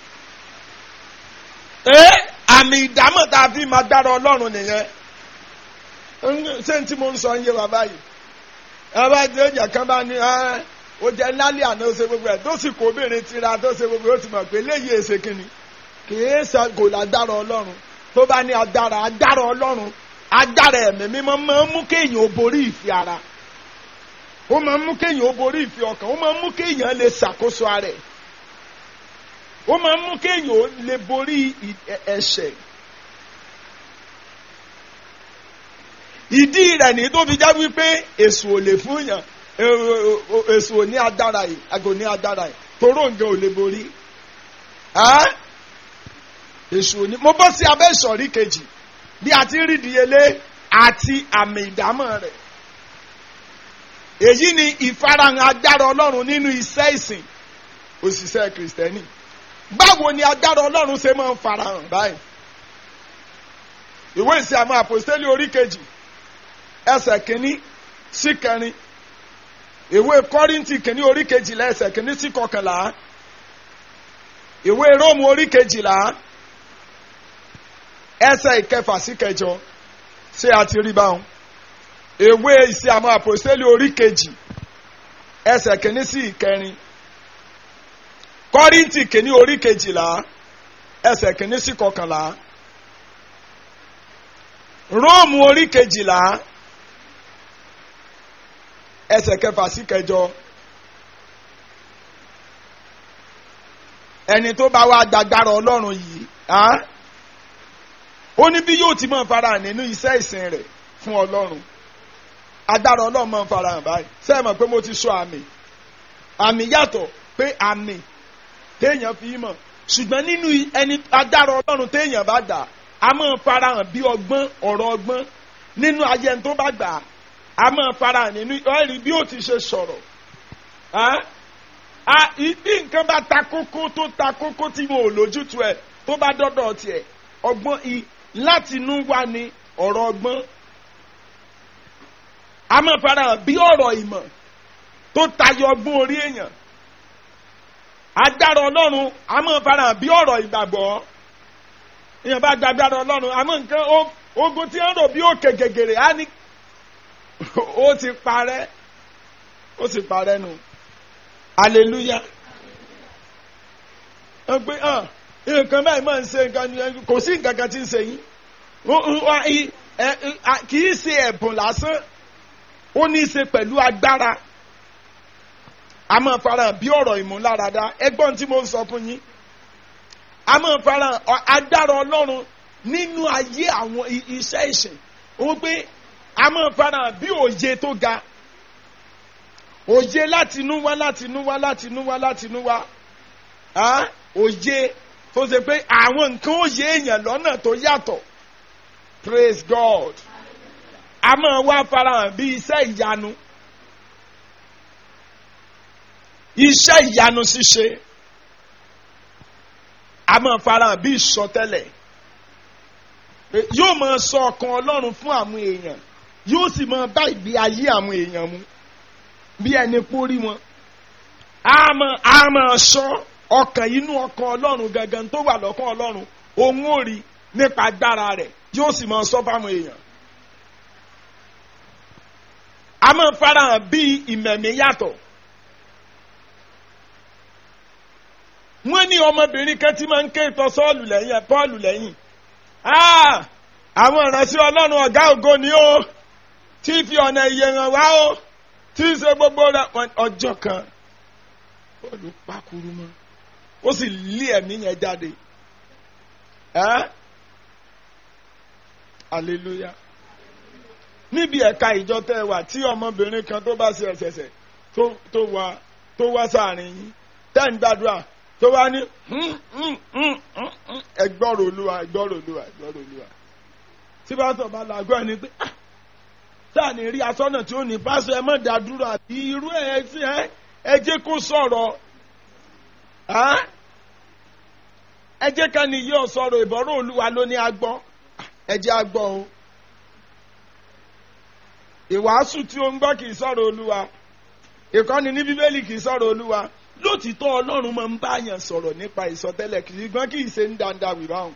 ee àmì ìdámọ̀ tá a fi máa dára ọlọ́run nìyẹn ṣé n tí mo ń sọ ń yé wa báyìí ẹ bá ti oúnjẹ kan bá ní ó jẹ lálẹ́ àná ó ṣe gbogbo ẹ̀ tó sì kó obìnrin tira tó ṣe gbogbo ẹ̀ ó ti mọ̀ pé léyìí èsè kìíní kìí ṣe kò lágbára ọlọ́run tó bá ní agbára agbára ọlọ́run agbára ẹ̀mí mímọ́ máa ń mú kéèyàn ó borí ìfẹ́ ara ó máa ń mú kéèyàn ó borí ìfẹ́ ọkàn ó máa ń mú kéèyàn lè ṣàkóso ara ẹ̀ ó máa ń mú kéèyàn ó lè borí ẹ̀ṣẹ̀. ìdí rẹ̀ ní tó fi já wípé èṣù ò lè fún yàn èṣù ò ní agbára yìí àgò ní agbára yìí toró nǹkan ò lè borí. èṣù ò ní mo bọ́ sí abẹ́ ìsọ̀rí kejì bí a ti rí ìdíyelé àti àmì ìdámọ̀ rẹ̀. èyí ni ìfarahàn agbára ọlọ́run nínú iṣẹ́ ìsìn òṣìṣẹ́ kìrìsìtẹ́nì báwo ni agbára ọlọ́run ṣe máa ń farahàn báyìí ìwé ìsìn àwọn àpòstélì orí kejì ẹsẹ̀ kìíní sí kẹrin ìwé kọ́ríntì kìíní orí kejìlá ẹsẹ̀ kìíní sí kọkànlá ìwé róòmù orí kejìlá ẹsẹ̀ ìkẹfà sí kẹjọ ṣé a ti rí báwọn ìwé ìsìn àwọn àpòstélì orí kejì ẹsẹ̀ kìíní sí ìkẹrin kọ́ríntì kìíní orí kejìlá ẹsẹ̀ kìíní sí kọkànlá róòmù orí kejìlá ẹsẹ̀ kẹfà sí kẹjọ ẹni tó bá wá gbàgbára ọlọ́run yìí ó ní bí yóò ti máa farahàn nínú iṣẹ́ ìsìn rẹ̀ fún ọlọ́run agbára ọlọ́run máa ń farahàn báyìí sẹ́yìn mọ̀ pé mo ti sọ àmì àmì yàtọ̀ pé àmì téèyàn fi mọ̀ ṣùgbọ́n nínú ẹni agbára ọlọ́run téèyàn bá gbà á máa farahàn bí ọgbọ́n ọ̀rọ̀ ọgbọ́n nínú ayé ẹni tó bá gbà á máa farahàn nínú ẹ̀rí bí ó ti ṣe sọ̀rọ̀ bí nǹkan bá ta kókó tó ta kókó tí mo ò lójútu ẹ̀ tó bá dọ́dọ̀ tiẹ̀ ọgbọ́n láti inú wá ní ọ̀rọ̀ ọgbọ́n á máa farahàn bí ọ̀rọ̀ ìmọ̀ tó tayọ ọgbọ́n orí èèyàn agbára ọlọ́run a máa farahàn bí ọ̀rọ̀ ìgbàgbọ́ èèyàn bá gbàgbára ọlọ́run àmọ́ nǹkan ogun tí ń rò bí òkè gègèrè á ní ó ti parẹ́ ó ti parẹ́ nù hallelujah ẹ pé hàn nǹkan báyìí máa ń ṣe nǹkan kò sí nǹkan kan tí ń ṣe yín kì í ṣe ẹ̀bùn lásán ó ní í ṣe pẹ̀lú agbára a máa farahàn bí ọ̀rọ̀ ìmúláradá ẹgbọ́n tí mo ń sọ fún yín a máa farahàn agbára ọlọ́run nínú ayé àwọn iṣẹ́ ìsìn ó pé a máa farahàn bí òye tó ga òye láti inú wá láti inú wá láti inú wá láti inú wá Ah, òye tó ṣe pé àwọn nǹkan òye èèyàn lọ́nà tó yàtọ̀ praise God a máa wá farahàn bí iṣẹ́ ìyanu iṣẹ́ ìyanu ṣíṣe a máa farahàn bí ìsọtẹ́lẹ̀ pé yóò máa sọ ọkàn Ọlọ́run fún àwọn èèyàn yóò sì máa bá ìgbé ayé àwọn èèyàn mu bí ẹni pórí wọn a máa a máa sọ ọkàn inú ọkàn Ọlọ́run gangan tó wà lọ́kàn Ọlọ́run òun ò rí nípa agbára rẹ̀ yóò sì máa sọ fáwọn èèyàn a máa farahàn bí ìmẹ̀mí yàtọ̀ wọ́n ní ọmọbìnrin kan tí máa ń ké ìtọ́ sọ́ọ̀lù lẹ́yìn ẹ̀ pọ́ọ̀lù lẹ́yìn Ah! àwọn ìránṣẹ́ ọlọ́run ọ̀gá ògo ni ó tí fi ọ̀nà ìyè hàn wá ó tí ń ṣe gbogbo rẹ̀ Wọ́n- ọjọ́ kan pọ́ọ̀lù pákúrú mọ́ ó sì lé ẹ̀mí yẹn jáde Ẹ́? hallelujah níbi ẹ̀ka ìjọ tẹ́ ẹ wà tí ọmọbìnrin kan tó bá ṣe ẹ̀ṣẹ̀ṣẹ̀ tó tó wá tó wá sáàrin yín tẹ́ ń gbàdúrà tó wá ní ẹgbọ́rò olúwa ẹgbọ́rò olúwa ẹgbọ́rò olúwa tí pásítọ̀ bá làgọ́ ẹni pé "Ah, sáà ní rí asọ́nà tí ó ní pásítọ̀ ẹ má dá dúró àbí irú ẹ sí ẹ ẹ jẹ́ kó sọ̀rọ̀ Ah? ẹ jẹ́ ká ní yóò sọ̀rọ̀ ìbọ̀rọ̀ olúwa ló ní agbọ́ ẹ jẹ́ agbọ́ o ìwàásù tí ó ń gbọ́ kì í sọ̀rọ̀ olúwa ìkọ́ni ní bíbélì kì í sọ̀rọ̀ olúwa lótìtọ́ ọlọ́run máa ń bá yàn sọ̀rọ̀ nípa ìsọtẹ́lẹ̀ kì í gbọ́n kì í ṣe ń dáadáa wì báwọn.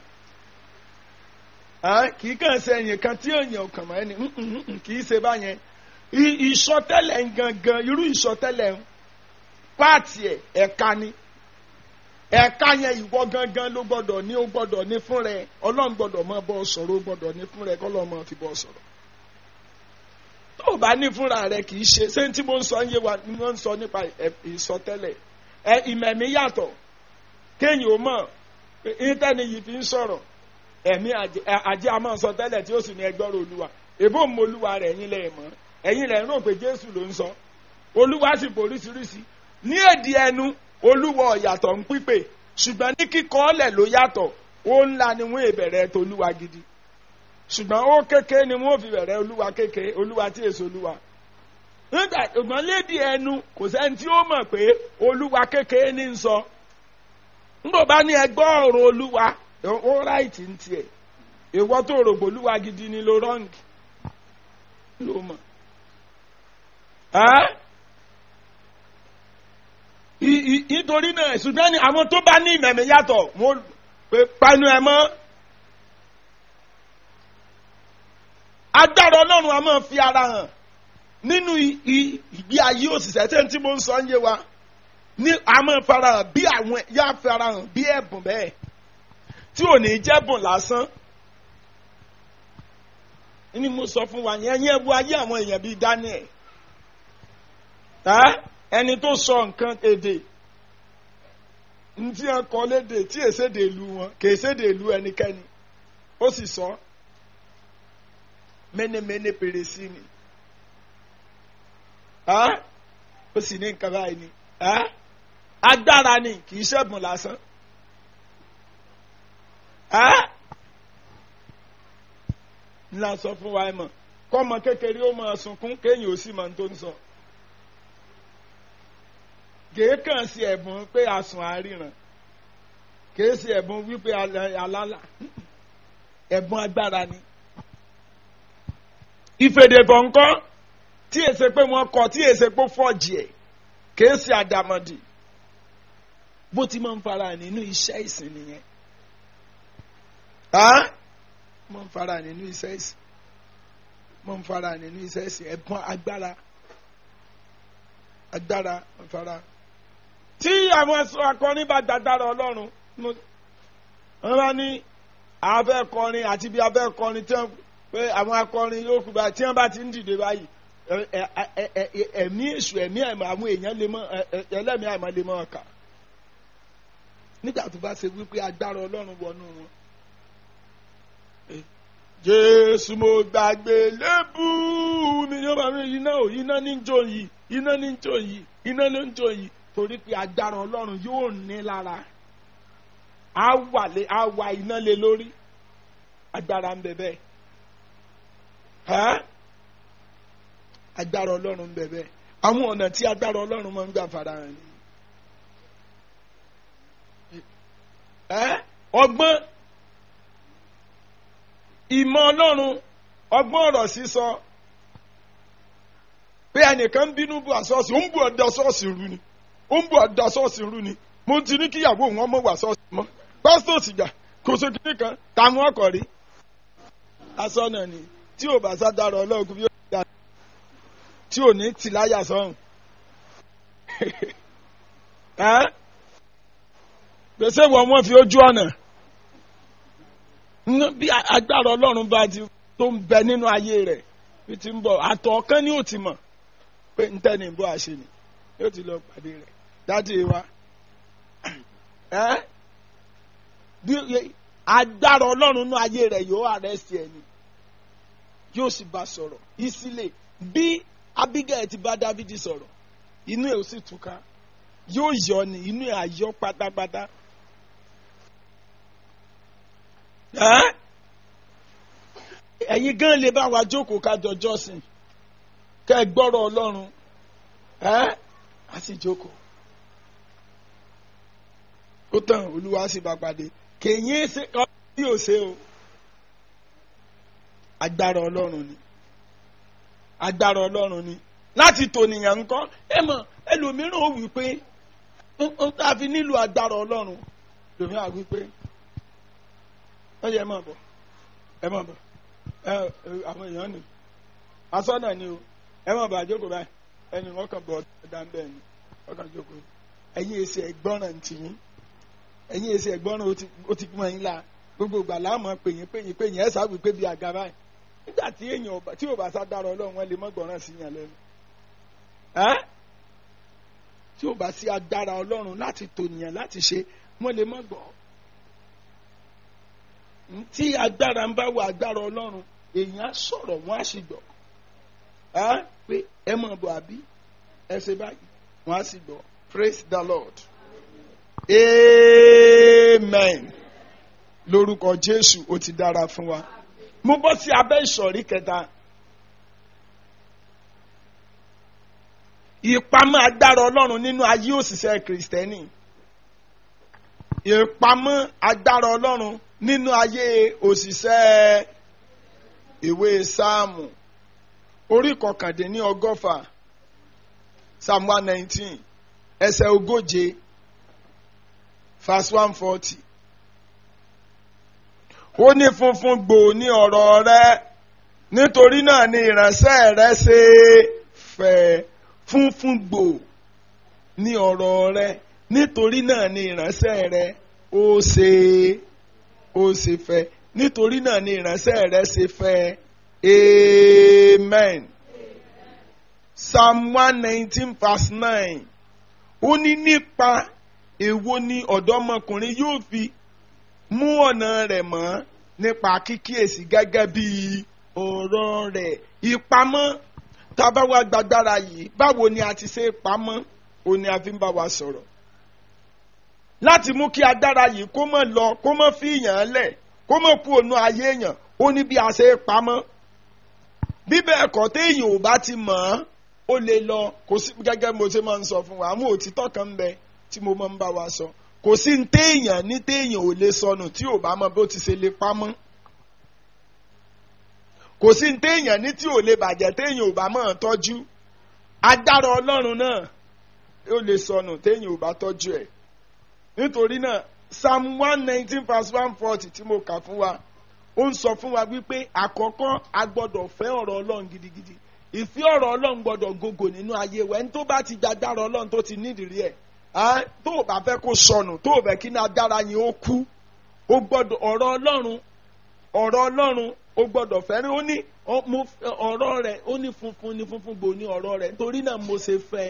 Ah, kì í kàn ṣe ẹ̀yìn kan tí èèyàn kàn mọ́ ẹni mm, mm, mm, kì í ṣe báyẹn I- ìsọtẹ́lẹ̀ ń gangan irú ìsọtẹ́lẹ̀ ń páàtì ẹ̀ ẹ̀ka ni ẹ̀ka yẹn ìwọ gangan ló gbọ́dọ̀ ní ó gbọ́dọ̀ ní fún rẹ ọlọ́run gbọ́dọ̀ máa bọ́ ọ sọ̀rọ̀ ó gbọ́dọ̀ ní fún rẹ kọ́lọ́ máa fi bọ́ ọ sọ̀rọ̀ tó o bá ní fúnra rẹ kì í ṣe ṣé tí mo ń sọ ń yé wa ni wọ́n ń sọ nípa ẹ̀- ìsọtẹ́lẹ̀ ẹ ìmẹ̀mí yàtọ̀ kéèyàn ó mọ̀ pé íńtẹ́ni yìí fi ń sọ̀rọ̀ ẹ̀mí àjẹ́ àjẹ́ a máa sọ tẹ́lẹ̀ tí ó sì ní ẹgbọ́rọ̀ olúwa èbó ń mọ olúwa rẹ̀ ẹ̀yin lẹ̀ mọ́ ẹ̀yin lẹ̀ ń rò pé jésù ló ń sọ olúwa sì boríṣiríṣi ní èdè ẹnu olúwa ọ̀yàtọ̀ ń pípè ṣùgbọ́n ní kíkọ́ ọ̀lẹ̀ ló yàtọ̀ ó ńlá ni wọ́n èbẹ̀rẹ̀ tolúwa gidi ṣùgbọ́n ó kéke ni wọ́n fi bẹ̀rẹ̀ olúwa kéke olúwa tí èso olúwa nígbà ìgbọ́n lédi ẹnu kò sẹ́ni tí ó mọ̀ pé olúwa kéke ní ń sọ nígbà bá ní ẹgbọ́ ọ̀rọ̀ olúwa ó ráìtì ń tiẹ̀ ìwọ tó rò pé olúwa gidi ni ló rọ́ǹgì ló mọ̀ ẹ́ I- i- nítorí náà ṣùgbọ́n ní àwọn tó bá ní ìmẹ̀mí yàtọ̀ wọ́n pé panu ẹ̀ mọ́ agbára ọlọ́run a máa fi ara hàn nínú i- i- ìgbé ayé òṣìṣẹ́ tí tí mo ń sọ ń yé wa ní a máa fara hàn bí àwọn yá fara hàn bí ẹ̀bùn bẹ́ẹ̀ tí ò ní jẹ́bùn lásán ni mo sọ fún wa yẹn yẹn bu ayé àwọn èèyàn bíi Daniel ẹ́ ẹni tó sọ nǹkan èdè ntí ẹ kọ lédè tí èsèdè ìlú wọn kì í ṣèdè ìlú ẹnikẹ́ni ó sì sọ mẹ́nẹ́mẹ́nẹ́ péré sí ni ẹ́ ó sì ní nǹkan báyìí ni ẹ́ agbára ni kì í ṣẹ̀bùn lásán ẹ́ ńlá sọ fún wa ẹ mọ̀ kọ́mọ kékeré ó máa sunkún kéèyàn ó sì máa tó ń sọ kèé kàn sí ẹ̀bùn pé àsùn àríran kèé sí ẹ̀bùn wípé alálà ẹ̀bùn agbára ni. ìfèdèbọ̀ ńkọ́ tí èsè pé wọ́n kọ tí èsè pé fọ́ọ̀jì ẹ̀ kèé sí àdàmọ̀dì bó ti máa ń fara nínú iṣẹ́ ìsìn nìyẹn. máa ń fara nínú iṣẹ́ ìsìn máa ń fara nínú iṣẹ́ ìsìn ẹ̀bùn agbára agbára máa ń fara tí àwọn akọrin bá gbàgbára ọlọ́run wọ́n bá ní abẹ́ kọrin àti bí abẹ́ kọrin tí wọ́n pé àwọn akọrin yóò kú báyìí tí wọ́n bá ti ń dìde báyìí ẹ̀mí èṣù ẹ̀mí àìmọ̀ àwọn èèyàn lè mọ ẹlẹ́mìí àìmọ̀ lè mọ ọkà nígbà tó bá ṣe wípé agbára ọlọ́run wọnú wọn. Jésù mo gbàgbé lébù mi ní ọmọ mi iná ò iná ní jò yìí iná ní ń jó yìí iná ló ń jó yìí torí pé agbára ọlọ́run yóò ní lára á wà lé á wà iná lé lórí agbára ń bẹ bẹ́ẹ̀ ẹ́ agbára ọlọ́run ń bẹ bẹ́ẹ̀ àwọn ọ̀nà tí agbára ọlọ́run máa ń gbà farahàn ni ẹ́ ọgbọ́n ìmọ̀ ọlọ́run ọgbọ́n ọ̀rọ̀ sísọ pé ẹnìkan ń bínú bu àsọ́ọ̀sì ó ń bu ọ̀dà sọ́ọ̀sì rú ni ó ń bu ọ̀dà sọ́ọ̀sì rú ni mo ti ní kíyàwó wọn mọ̀ wà sọ́ọ̀sì mọ́ pásítọ̀ sìgá kò so kíní kan táwọn ọkọ̀ rí asọ́nà ni tí ò bá sádàrọ̀ ọlọ́ọ̀gùn yóò dá tí ò ní tì láyà sọ́hùn gbèsè wọn wọn fi ojú ọ̀nà bí agbára ọlọ́run bá ti tó ń bẹ nínú ayé rẹ̀ bí ti ń bọ̀ àtọ̀ ọ̀kan ni ó ti mọ̀ pé ń tẹ́ni bó a ṣe ni yóò ti lọ pàdé rẹ̀ dájú wa bí agbára ọlọ́run nínú ayé rẹ̀ yóò àrẹ́sì ẹni yóò sì bá sọ̀rọ̀ ìsílẹ̀ bí Abigail ti bá Dávidi sọ̀rọ̀ inú ẹ̀ ó sì túká yóò yọ ni inú ẹ̀ á yọ pátápátá. ẹ̀yin gan lè bá wa jókòó ká jọ jọ́sìn kẹ́ ẹ gbọ́rọ̀ ọlọ́run ẹ́ á sì jókòó. ó tàn olúwa sì bá pàdé kèyìn ṣe ọ bí ò ṣe o agbára ọlọ́run ni agbára ọlọ́run ni láti tònìyàn ńkọ́ ẹ mọ̀ ẹlòmíràn ó wí pé ó tá a fi nílò agbára ọlọ́run lòmíràn á wí pé ó yẹ ẹ mọ̀ bọ̀ ẹ mọ̀ bọ̀ ẹ àwọn èèyàn ni asọ́nà ni o ẹ mọ̀ bọ̀ àjókòó báyìí ẹni wọ́n kàn bọ̀ ọ̀dà ń bẹ̀ ni wọ́n kàn jókòó ẹ̀yin èsì ẹ̀gbọ́ràn tì yín ẹ̀yin èsì ẹ̀gbọ́ràn ó ti gbọ́n yín la gbogbo ìgbà láàmú pèyìn pèyìn pèyìn ẹ̀ sábì pé bí àga báyìí nígbà tí èèyàn tí ò bá sá dára ọlọ́run wọn lè mọ́ gbọ́ràn sí yàn lẹ́nu tí ò bá sí agbára ọlọ́run láti tònìyàn láti ṣe wọ́n lè mọ́ gbọ́ tí agbára ń bá wọ agbára ọlọ́run èèyàn á sọ̀rọ̀ wọ́n á sì gbọ́ pé ẹ mọ̀ bọ̀ àbí ẹ ṣe báyìí wọ́n á sì gbọ́ praise the lord amen lórúkọ jésù ó ti dára fún wa mo bọ́ sí abẹ́ ìsọ̀rí kẹta ìpamọ́ agbára ọlọ́run nínú ayé òṣìṣẹ́ kìrìsìtẹ́nì ìpamọ́ agbára ọlọ́run nínú ayé òṣìṣẹ́ ìwé sáàmù orí kọkàndínní ọgọ́fà psalm one nineteen ẹsẹ̀ ogóje verse one forty ó ní funfun gbòò ní ọ̀rọ̀ rẹ nítorí náà ni ìránṣẹ́ rẹ ṣe fẹ́ funfun gbòò ní ọ̀rọ̀ rẹ nítorí náà ni ìránṣẹ́ rẹ ó ṣe ó ṣe fẹ́ nítorí náà ni ìránṣẹ́ rẹ ṣe fẹ́ amen psalm one nineteen verse nine ó ní nípa èwo ni ọ̀dọ́mọkùnrin yóò fi mú ọ̀nà rẹ̀ mọ́ nípa kíkíyèsí gẹ́gẹ́ bí ọ̀rọ̀ rẹ̀ ìpamọ́ tábà wá gbàgbára yìí báwo ni a ti ṣe pamọ́ òun ni a fi ń bá wa sọ̀rọ̀ láti mú kí agbára yìí kó mọ̀ lọ kó mọ̀ fi yàn lẹ̀ kó mọ̀ kú ònú ayé èèyàn ó ní bí a ṣe pamọ́ bí bẹ́ẹ̀ kọ́ téèyàn ò bá ti mọ̀ ọ́n ó lè lọ kò sí gẹ́gẹ́ mo ṣe máa ń sọ fún wa àwọn òtítọ́ kan ń bẹ tí mo máa ń bá wa sọ kò sí ní téèyàn ní téèyàn ò lè sọnù tí ò bá mọ bó ti ṣe lè pamọ́ kò sí ní téèyàn ní tí ò lè bàjẹ́ téèyàn ò bá mọ̀ tọ́jú agbára ọlọ́run náà ó lè sọnù téèyàn ò bá tọ́jú ẹ̀ nítorí náà psalm one nineteen verse one forty tí mo kà fún wa ó ń sọ fún wa wípé àkọ́kọ́ a gbọ́dọ̀ fẹ́ ọ̀rọ̀ ọlọ́run gidigidi ìfẹ́ ọ̀rọ̀ ọlọ́run gbọ́dọ̀ gògò nínú ayé wa ẹni tó bá ti gbàgbára ọlọ́run tó ti nídìí ẹ̀ tó o bá fẹ́ kó sọnù tó o fẹ́ kí ní agbára yẹn ó kú o gbọ́dọ̀ ọ̀rọ̀ ọlọ́run ọ̀rọ̀ ọlọ́run o gbọ́dọ̀ fẹ́ràn ó ní ọ̀rọ̀ rẹ̀ ó ní funfun ní funfun gbò ní ọ̀rọ̀ rẹ̀ nítorí náà mo ṣe fẹ́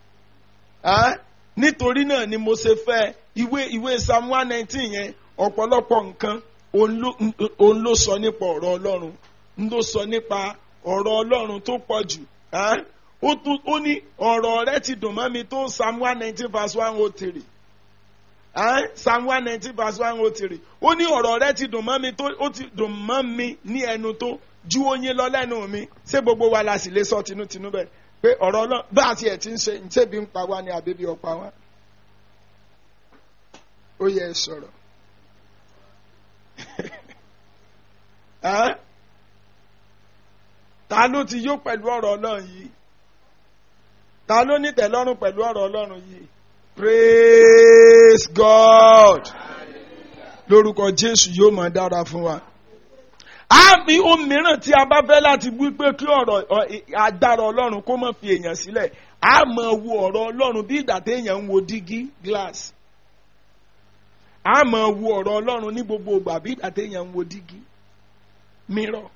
nítorí náà ni mo ṣe fẹ́ ìwé ìwé psalm one nineteen yẹn ọ̀pọ̀lọpọ̀ nǹkan òun ló sọ nípa ọ̀rọ̀ ọlọ́run ló sọ nípa ọ̀rọ̀ ọlọ́run tó pọ̀ jù ó tún ó ní ọ̀rọ̀ rẹ ti dùn mọ́ mi tó psalm one nineteen verse one oh three psalm one nineteen verse one oh three ó ní ọ̀rọ̀ rẹ ti dùn mọ́ mi tó ó ti dùn mọ́ mi ní ẹnu tó ju oyin lọ lẹ́nu mi ṣé gbogbo wa la sì lè sọ tinútinú bẹ́ẹ̀ pé ọ̀rọ̀ náà bá a tiẹ̀ ti ń ṣe ǹṣẹ́bi ń pa wá ní àbẹ́bí ọ̀pá wá ó yẹ ẹ sọ̀rọ̀ ta ló ti yó pẹ̀lú ọ̀rọ̀ ọlọ́run yìí ta ló ní tẹ̀lọ́rùn pẹ̀lú ọ̀rọ̀ ọlọ́run yìí praise God lórúkọ Jésù yóò máa dára fún wa àmì ohun mìíràn tí a bá fẹ́ láti wí pé kí ọ̀rọ̀ agbára ọlọ́run kó má fi èèyàn sílẹ̀ a máa wo ọ̀rọ̀ ọlọ́run bí ìgbà téèyàn ń wo dígí glass a máa wo ọ̀rọ̀ ọlọ́run ní gbogbo ìgbà bí ìgbà téèyàn ń wo dígí mirror.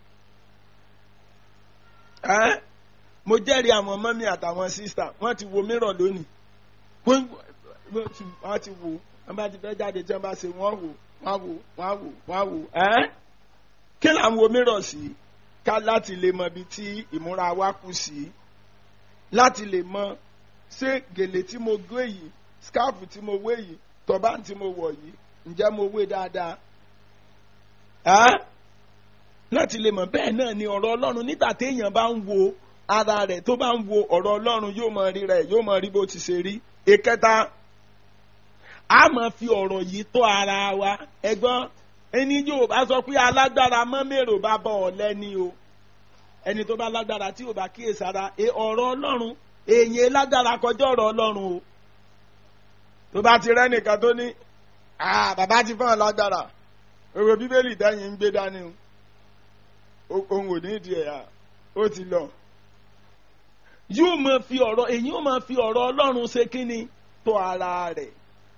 ẹ́ mo jẹ́rìí àwọn mọ́mí àtàwọn sísà wọ́n ti wo mirror lónìí wọ́n ti wo wọ́n bá ti fẹ́ jáde tí wọ́n bá ṣe wọ́n wò wọ́n wò wọ́n wò wọ́n wò ẹ́ kí là ń wo mirror sí ká láti lè mọ ibi tí ìmúra wa kù sí láti lè mọ ṣé gèlè tí mo gbé yìí scarf tí mo wé yìí tọ́ba tí mo wọ̀ yìí ǹjẹ́ mo wé dáadáa ẹ́ láti lè mọ̀ bẹ́ẹ̀ náà ni ọ̀rọ̀ ọlọ́run nígbà téèyàn bá ń wo ara rẹ̀ tó bá ń wo ọ̀rọ̀ ọlọ́run yóò mọ rí rẹ̀ yóò mọ rí bó ti ṣe rí ìkẹta a máa fi ọ̀rọ̀ yìí tó ara wa ẹgbọ́n ẹni yóò bá sọ pé alágbára mọ́ mèrò bá bọ̀ ọ́ lẹ́ni o ẹni tó bá lágbára tí ò bá kíyèsára ọ̀rọ̀ ọlọ́run èèyàn lágbára kọjá ọ̀rọ̀ ọlọ́run o tó bá ti rẹ́nìkan tó ní bàbá ti fún ọ lágbára èrò bíbélì dẹ́yìn ń gbé dání o ohun ò ní ìdí ẹ̀yà ó ti lọ. yóò máa fi ọ̀rọ̀ èyí ó máa fi ọ̀rọ̀ ọlọ́run ṣe kínni tó ara rẹ̀.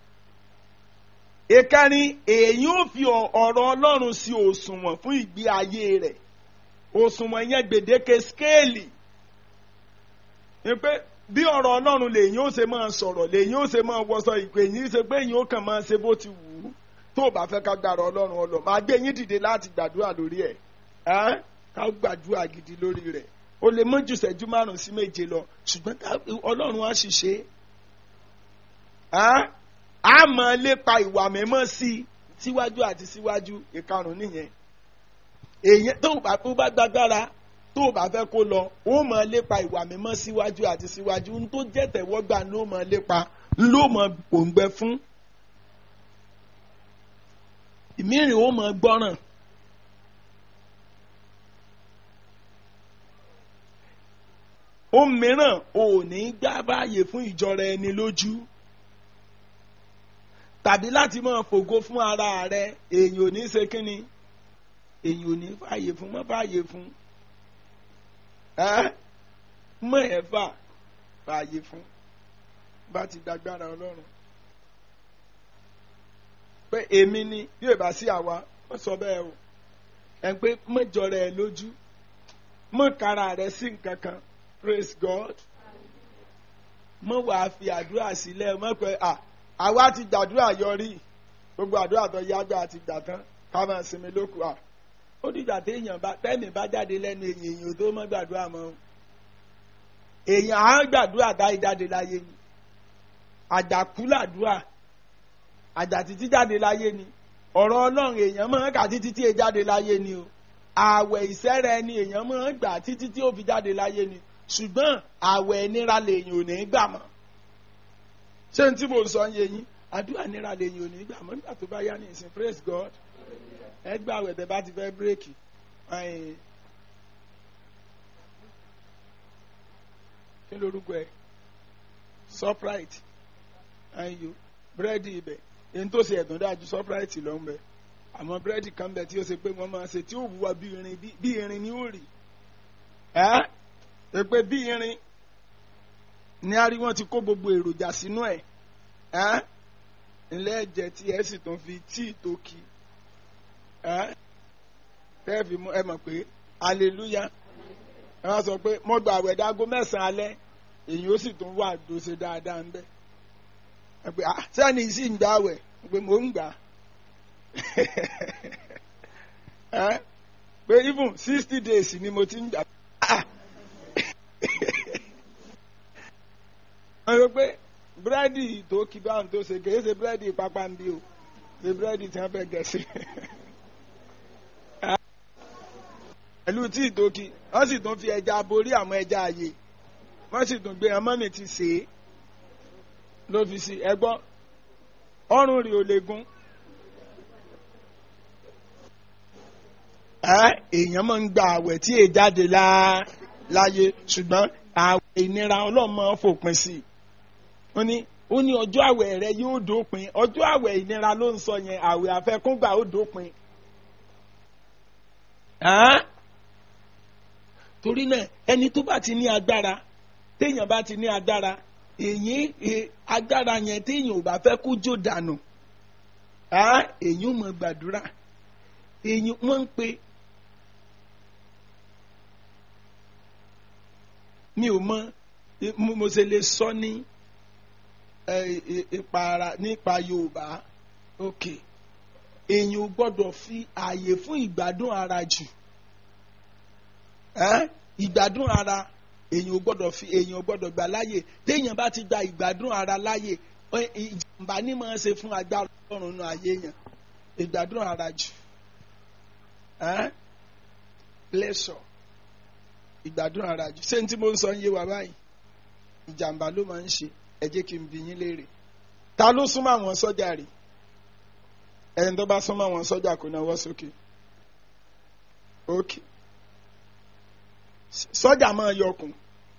ìkẹrin èyí ó fi ọ̀rọ̀ ọlọ́run sí òṣùwọ̀n fún ìgbé ayé rẹ̀ òṣùwọ̀n yẹn gbèdéke skéèlì. ni pé bí ọ̀rọ̀ ọlọ́run lèyìn ó ṣe máa sọ̀rọ̀ lèyìn ó ṣe máa wọṣọ ìpè yín ṣe pé èyìn ó kàn máa ṣe bó ti wù ú tó o bá fẹ́ ká gbàrọ̀ ọlọ́run ọlọ́ máa gbé yín dìde láti gbàdúrà lórí ẹ̀ ẹ́ ká gbàdúrà gidi lórí rẹ̀ o lè mọ́ ju ìṣẹ́jú márùn sí méje lọ ṣùgbọ́n ọlọ́run á ṣiṣẹ́ ẹ́ á máa lépa ìwà mímọ́ sí i síwájú àti síwájú ìkarùn nìyẹn èyí tó o bá tó bá gbàgbára tó o bá fẹ́ kó lọ ó máa lépa ìwà mímọ́ síwájú àti síwájú n tó jẹ́ tẹ̀wọ́gbà ló máa lépa ló máa gbòǹgbẹ fún ìmíràn ó máa gbọ́ràn. ohun mìíràn ò ní gbá báyè fún ìjọra ẹni lójú tàbí láti máa fògo fún ara rẹ èèyàn ò ní ṣe kínni èèyàn ò ní fààyè fún mọ́ fààyè fún ẹ mọ́ ẹ̀ fà fààyè fún bá ti dágbára ọlọ́run pé èmi ni bí ò bá sí àwa wọ́n sọ bẹ́ẹ̀ o ẹ̀ ń pé mọ́jọra ẹ lójú mọ́ kára rẹ sí nǹkan kan praise God mọ wàá fi àdúrà sílẹ̀ mọ pé à àwa ti gbàdúrà yọrí gbogbo àdúrà tó yágbà àti gbà tán ká máa sinmi lóko à ó dìgbà téèyàn bá tẹ́mi bá jáde lẹ́nu èyàn èyàn tó mọ́ gbàdúrà mọ́ èyàn á gbàdúrà táyé jáde láyé ni àjàkú làdúrà àjà títí jáde láyé ni ọ̀rọ̀ ọlọ́run èèyàn máa ń kà títí tí e jáde láyé ni o ààwẹ̀ ìsẹ́rẹ̀ ni èèyàn máa ń gbà títí tí ó fi jáde láyé ni ṣùgbọ́n àwẹ̀ nira lèyìn ò ní gbà mọ́ ṣé n tí mo sọ ń yé yín àdúrà nira lèyìn ò ní gbà mọ́ nígbà tó bá yá ní ìsìn praise God ẹ gbà àwẹ̀ tẹ bá ti fẹ́ bírèkì kí lorúkọ ẹ Shoprite ayo búrẹ́dì ibẹ̀ èyí tó ṣe ẹ̀dùn dájú Shoprite ló ń bẹ àmọ́ búrẹ́dì kan bẹ tí ó ṣe pé wọ́n máa ṣe tí ó wúwa bí irin bí irin ni ó rì ẹ́ pé bí irin ní a rí wọn ti kó gbogbo èròjà sínú ẹ ẹ ilé ẹ̀jẹ̀ tí ẹ sì tún fi tíì tó kí ẹ tẹ́ẹ̀fì ẹ mọ̀ pé hallelujah ẹ wá sọ pé mo gba àwẹ̀ dágó mẹ́sàn-án alẹ́ èyí ó sì tún wà dóṣe dáadáa ńbẹ ẹ pé ah sẹ́ni sì ń gbà àwẹ̀ pé mò ń gbà ẹ pé even sixty days ni mo ti ń gbà ah pé búrẹ́dì tó kí báwọn tó ṣe kì í ṣe búrẹ́dì pápá ń bí o ṣe búrẹ́dì tí wọ́n fẹ́ gẹ̀ sí. pẹ̀lú tí ìtòkì wọ́n sì tún fi ẹja borí àwọn ẹja ààyè wọ́n sì tún gbé ọmọ mi ti sè é ló fi sí ẹgbọ́n ọrùn rí o lè gún. èèyàn máa ń gba àwẹ̀ tí èè jáde láàyè ṣùgbọ́n àwẹ̀ ìnira ọlọ́run máa ń fòpin sí i. ó ní ó ní ọjọ́ àwẹ̀ rẹ yóò dópin ọjọ́ àwẹ̀ ìnira ló ń sọ yẹn àwẹ̀ àfẹkúngbà ó dópin. torí náà ẹni tó bá ti ní agbára téèyàn bá ti ní agbára èyí agbára yẹn téèyàn ò bá fẹ́ kó jó dànù èyí ò mọ gbàdúrà èyí wọ́n ń pe mi ò mọ mo ṣe lè sọ ní ìpara nípa Yorùbá ok èyí ò gbọ́dọ̀ fi ààyè fún ìgbádùn ara jù ìgbádùn ara èyàn ò gbọ́dọ̀ fi èyàn ò gbọ́dọ̀ gbà láàyè téèyàn bá ti gba ìgbádùn ara láàyè ìjàmbá ní máa ṣe fún agbára Ọlọ́run nù ayé yẹn ìgbádùn ara jù pleasure ìgbádùn ara jù ṣé n tí mo ń sọ ń yé wa báyìí ìjàmbá ló máa ń ṣe ẹ jẹ́ kí n bi yín léèrè ta ló súnmọ́ àwọn sọ́jà rè ẹni tó bá súnmọ́ àwọn sọ́jà kò náwó sókè okay sọ́jà máa yọkùn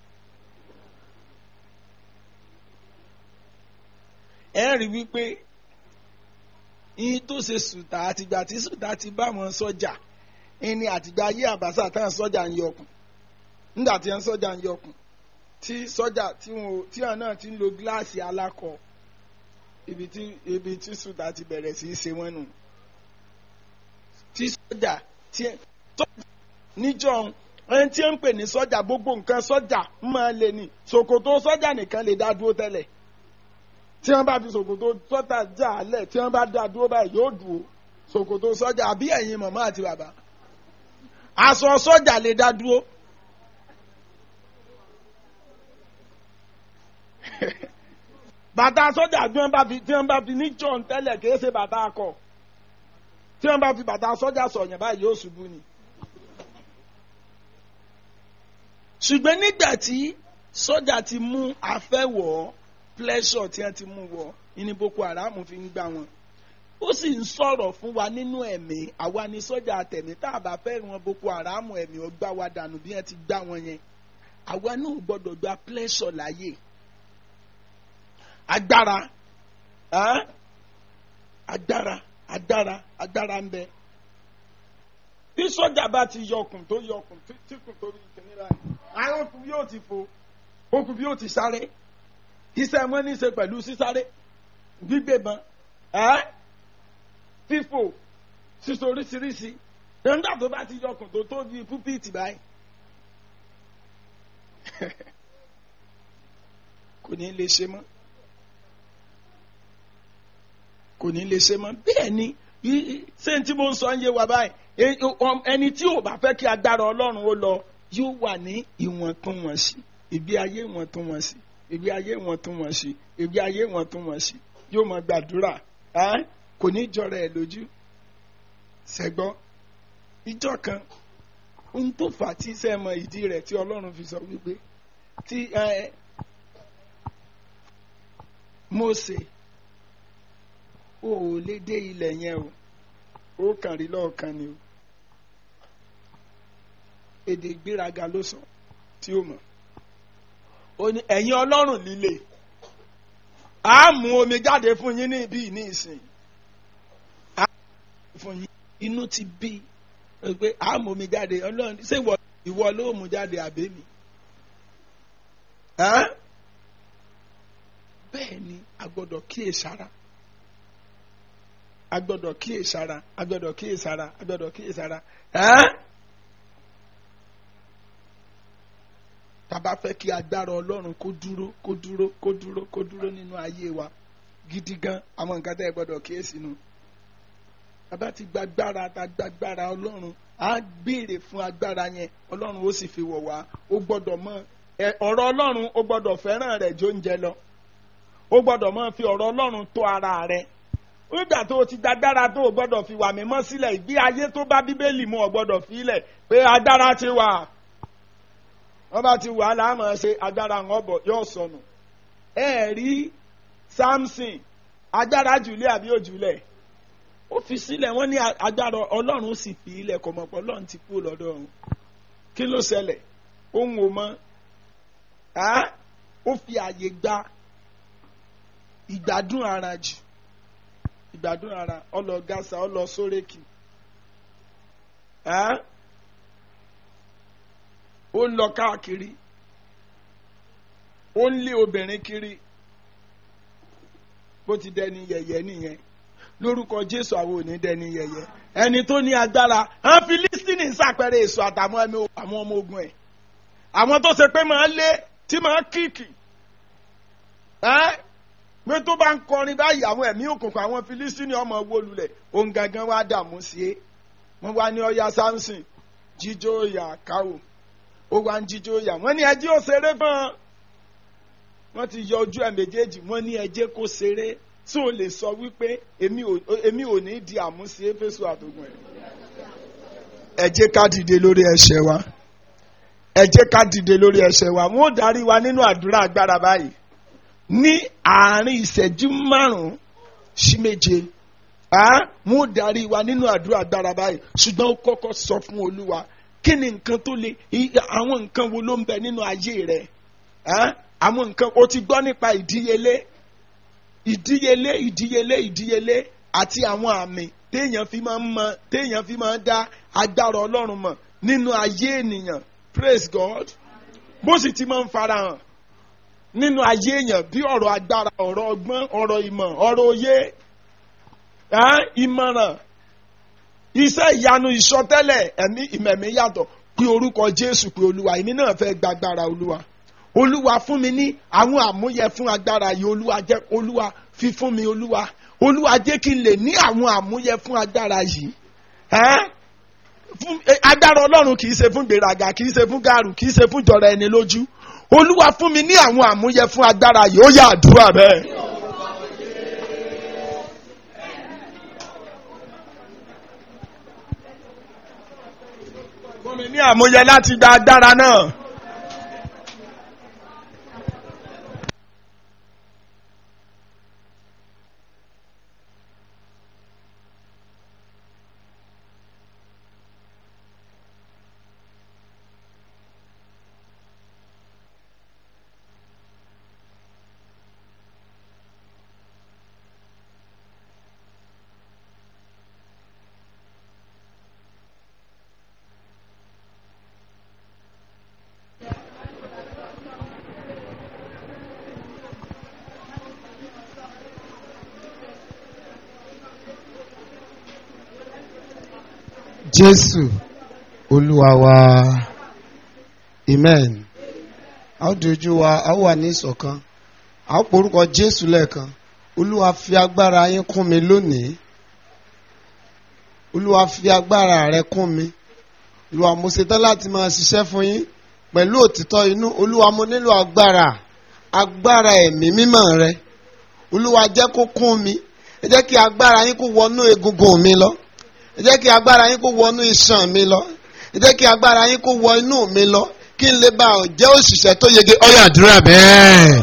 ẹ rí wípé yín tó ṣe sùtà àtìgbà tí sùtà ti bá wọn sọ́jà ẹni àtìgbà ayé àbáṣà táwọn sọ́jà ń yọkùn nígbà tí wọn sọ́jà ń yọkùn tí sọ́jà tí wọn tí wọn náà ti ń lo gíláàsì alákọ ibi tí ibi tí sùtà ti bẹ̀rẹ̀ sí í ṣe wọn nù tí sọ́jà tí níjọ́ ẹni tí ń pè ní sọ́jà gbogbo nǹkan sọ́jà ń máa lè ní ṣòkòtò sọ́jà nìkan lè dá dúró tẹ́lẹ̀ tí wọ́n bá fi ṣòkòtò sọ́jà já lẹ̀ tí wọ́n bá dá dúró báyìí yóò dúró ṣòkòtò sọ́jà àbí ẹ̀yin màmá àti bàbá aṣọ sọ́jà lè dá dúró. bàtà sọ́jà tí wọ́n bá fi tí wọ́n bá fi ní john tẹ́lẹ̀ kìí ṣe bàtà akọ tí wọ́n bá fi bàtà sọ́jà sọ̀yàn báyìí yóò ṣubú ni. ṣùgbọ́n nígbà tí sọ́jà ti mú afẹ́wọ̀ pleasure tí wọ́n ti mú wọ̀ ní Boko Haram fi ń gbà wọ́n ó sì ń sọ̀rọ̀ fún wa nínú ẹ̀mí àwa ni sọ́jà àtẹ̀mí tá a bá fẹ́ wọn Boko Haram ẹ̀mí ó gbá wa dànù bí wọ́n ti gbá wọn yẹn àwa náà gbọ́dọ̀ gba pleasure láyè agbára agbára agbára agbára ń bẹ bí sọ́jà bá ti yọkùn tó yọkùn tí kùn tó rí ìkíní rà àwọn okùn yóò ti fò okùn yóò ti sáré iṣẹ́ wọn ní í ṣe pẹ̀lú sísáré gbígbébọn fífò sísọ oríṣiríṣi nígbà tó bá ti yọkùn tó tó bí púpìtì báyìí kò ní lè ṣe mọ́ kò ní lè ṣe mọ́ bẹ́ẹ̀ ni ṣé tí mo ń sọ ń yé wa báyìí ẹni tí ò bá fẹ́ kí agbára ọlọ́run ó lọ yóò wà ní ìwọ̀ntúnwọ̀nsì ìgbé ayé ìwọ̀ntúnwọ̀nsì ìgbé ayé ìwọ̀ntúnwọ̀nsì ìgbé ayé ìwọ̀ntúnwọ̀nsì yóò máa gbàdúrà kò ní jọra ẹ̀ lójú ṣẹgbọ́ ìjọ kan ohun tó fà á tí sẹ́ mọ ìdí rẹ̀ tí ọlọ́run fi sọ wípé tí Mósè o ò lè dé ilẹ̀ yẹn o ó kàn rí lọ́ọ̀kan ni o èdè ìgbéraga ló sọ tí ó mọ̀ ó ní ẹ̀yin ọlọ́run líle a mú omi jáde fún yín ní ibi ní ìsìn a mú fún yín inú ti bí pé a mú omi jáde ọlọ́run ṣé ìwọ ló mú jáde àbẹ́mi bẹ́ẹ̀ ni a gbọ́dọ̀ kíyèsára a gbọ́dọ̀ kíyèsára a gbọ́dọ̀ kíyèsára a gbọ́dọ̀ kíyèsára tàbá fẹ́ kí agbára ọlọ́run kó dúró kó dúró kó dúró kó dúró nínú ayé wa gidi gan àwọn nǹkan tẹ́ ẹ gbọ́dọ̀ kíyèsí nu tàbá ti gbàgbára ta gbàgbára ọlọ́run á béèrè fún agbára yẹn ọlọ́run ó sì fi wọ̀ wá ó gbọ́dọ̀ mọ̀ ọ̀rọ̀ ọlọ́run ó gbọ́dọ̀ fẹ́ràn rẹ̀ jó ń jẹ lọ o gbọ́dọ̀ máa fi ọ̀rọ̀ ọlọ́run tó ara rẹ nígbà tó o ti dágbára tó o gbọ́dọ̀ fi wà mímọ́ sílẹ̀ ìgbé ayé tó bá bíbélì mu o gbọ́dọ̀ fi ilẹ̀ pé agbára ti wà wọ́n bá ti wà á láàmú ṣe agbára ń ọ̀bọ̀ yóò sọnù ẹ rí Samson agbára jùlẹ̀ àbí òjùlẹ̀ ó fi sílẹ̀ wọ́n ní agbára ọlọ́run sì fi ilẹ̀ kò mọ̀ pé ọlọ́run ti kú lọ́dọ̀ ọ̀hún kí ló ṣẹlẹ̀ ohun ò mọ ó fi àyè gba ìgbádùn ara jù ìgbádùn ara ọlọ gàṣà ọlọ sórèkì ó ń lọ káàkiri ó ń lé obìnrin kiri bó ti dẹni yẹ̀yẹ́ nìyẹn lórúkọ jésù àwọn ò ní dẹni yẹ̀yẹ́ ẹni tó ní agbára àwọn filistini ń ṣàpẹẹrẹ èso àtàwọn ẹmí àwọn ọmọ ogun ẹ̀ àwọn tó ṣe pé máa lé tí máa kíkì ẹ pé tó bá ń kọrin báyìí àwọn ẹ̀mí òkùnkùn àwọn filistini ọmọ wó lulẹ̀ òun gangan wá dààmú sí i wọ́n wá ní ọya samson jíjó ìyà káwò ó wá ń jíjó ìyà wọ́n ní ẹjẹ́ ó ṣeré fún un wọ́n ti yọ ojú ẹ̀ méjèèjì wọ́n ní ẹjẹ́ kó ṣeré tí o lè sọ wípé èmi ò ní di àmúsí éfésù àtògùn ẹ̀. ẹ jẹ́ ká dìde lórí ẹsẹ̀ wa ẹ jẹ́ ká dìde lórí ẹsẹ̀ wa wọ́n ó darí wa nínú àdúrà agbára báyìí ní àárín ìṣẹ́jú márùn-ún sí méje wọ́n ó darí wa nínú àdúrà agbára báyìí ṣùgbọ́n ó kọ́kọ́ sọ fún olúwa kí ni nǹkan tó le àwọn nǹkan wo ló ń bẹ nínú ayé rẹ àwọn nǹkan o ti gbọ́ nípa ìdíyelé ìdíyelé ìdíyelé ìdíyelé àti àwọn àmì téèyàn fi máa ń mọ téèyàn fi máa ń dá agbára ọlọ́run mọ̀ nínú ayé ènìyàn praise God bó sì ti máa ń farahàn nínú ayé èèyàn bí ọ̀rọ̀ agbára ọ̀rọ̀ ọgbọ́n ọ̀rọ̀ ìmọ̀ ọ̀rọ̀ òye ìmọ̀ràn iṣẹ́ ìyanu ìsọtẹ́lẹ̀ ẹ̀mí ìmẹ̀mí yàtọ̀ pé orúkọ Jésù pé olúwa èmi náà fẹ́ gba agbára olúwa olúwa fún mi ní àwọn àmúyẹ fún agbára yìí olúwa jẹ́ olúwa fi fún mi olúwa olúwa jẹ́ kí n lè ní àwọn àmúyẹ fún agbára yìí agbára ọlọ́run kì í ṣe fún gbèrágà kì í ṣe fún gàrú kì í ṣe fún jọra ẹni lójú olúwa fún mi ní àwọn àmúyẹ fún agbára yìí ó yà àdúrà bẹ́ẹ̀. fún mi ní àmúyẹ láti gba agbára náà. jésù olúwa wa amen a ó di ojú wa a ó wà ní ìṣọ̀kan a ó porúkọ jésù lẹ́ẹ̀kan olúwa fi agbára yín kún mi lónìí olúwa fi agbára rẹ kún mi olúwa mo ṣetán láti máa ṣiṣẹ́ fún yín pẹ̀lú òtítọ́ inú olúwa mo nílò agbára agbára ẹ̀mí mímọ́ rẹ olúwa jẹ́ kó kún mi ẹ jẹ́ kí agbára yín kó wọnú egungun mi lọ ẹ jẹ́ kí agbára yín kó wọnú iṣan mi lọ ẹ jẹ́ kí agbára yín kó wọ inú mi lọ kí n lè bá ọ jẹ́ òṣìṣẹ́ tó yege ọyọ àdúrà bẹ́ẹ̀.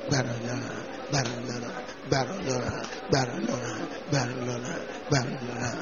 Barcelona, Barcelona, Barcelona, Barcelona,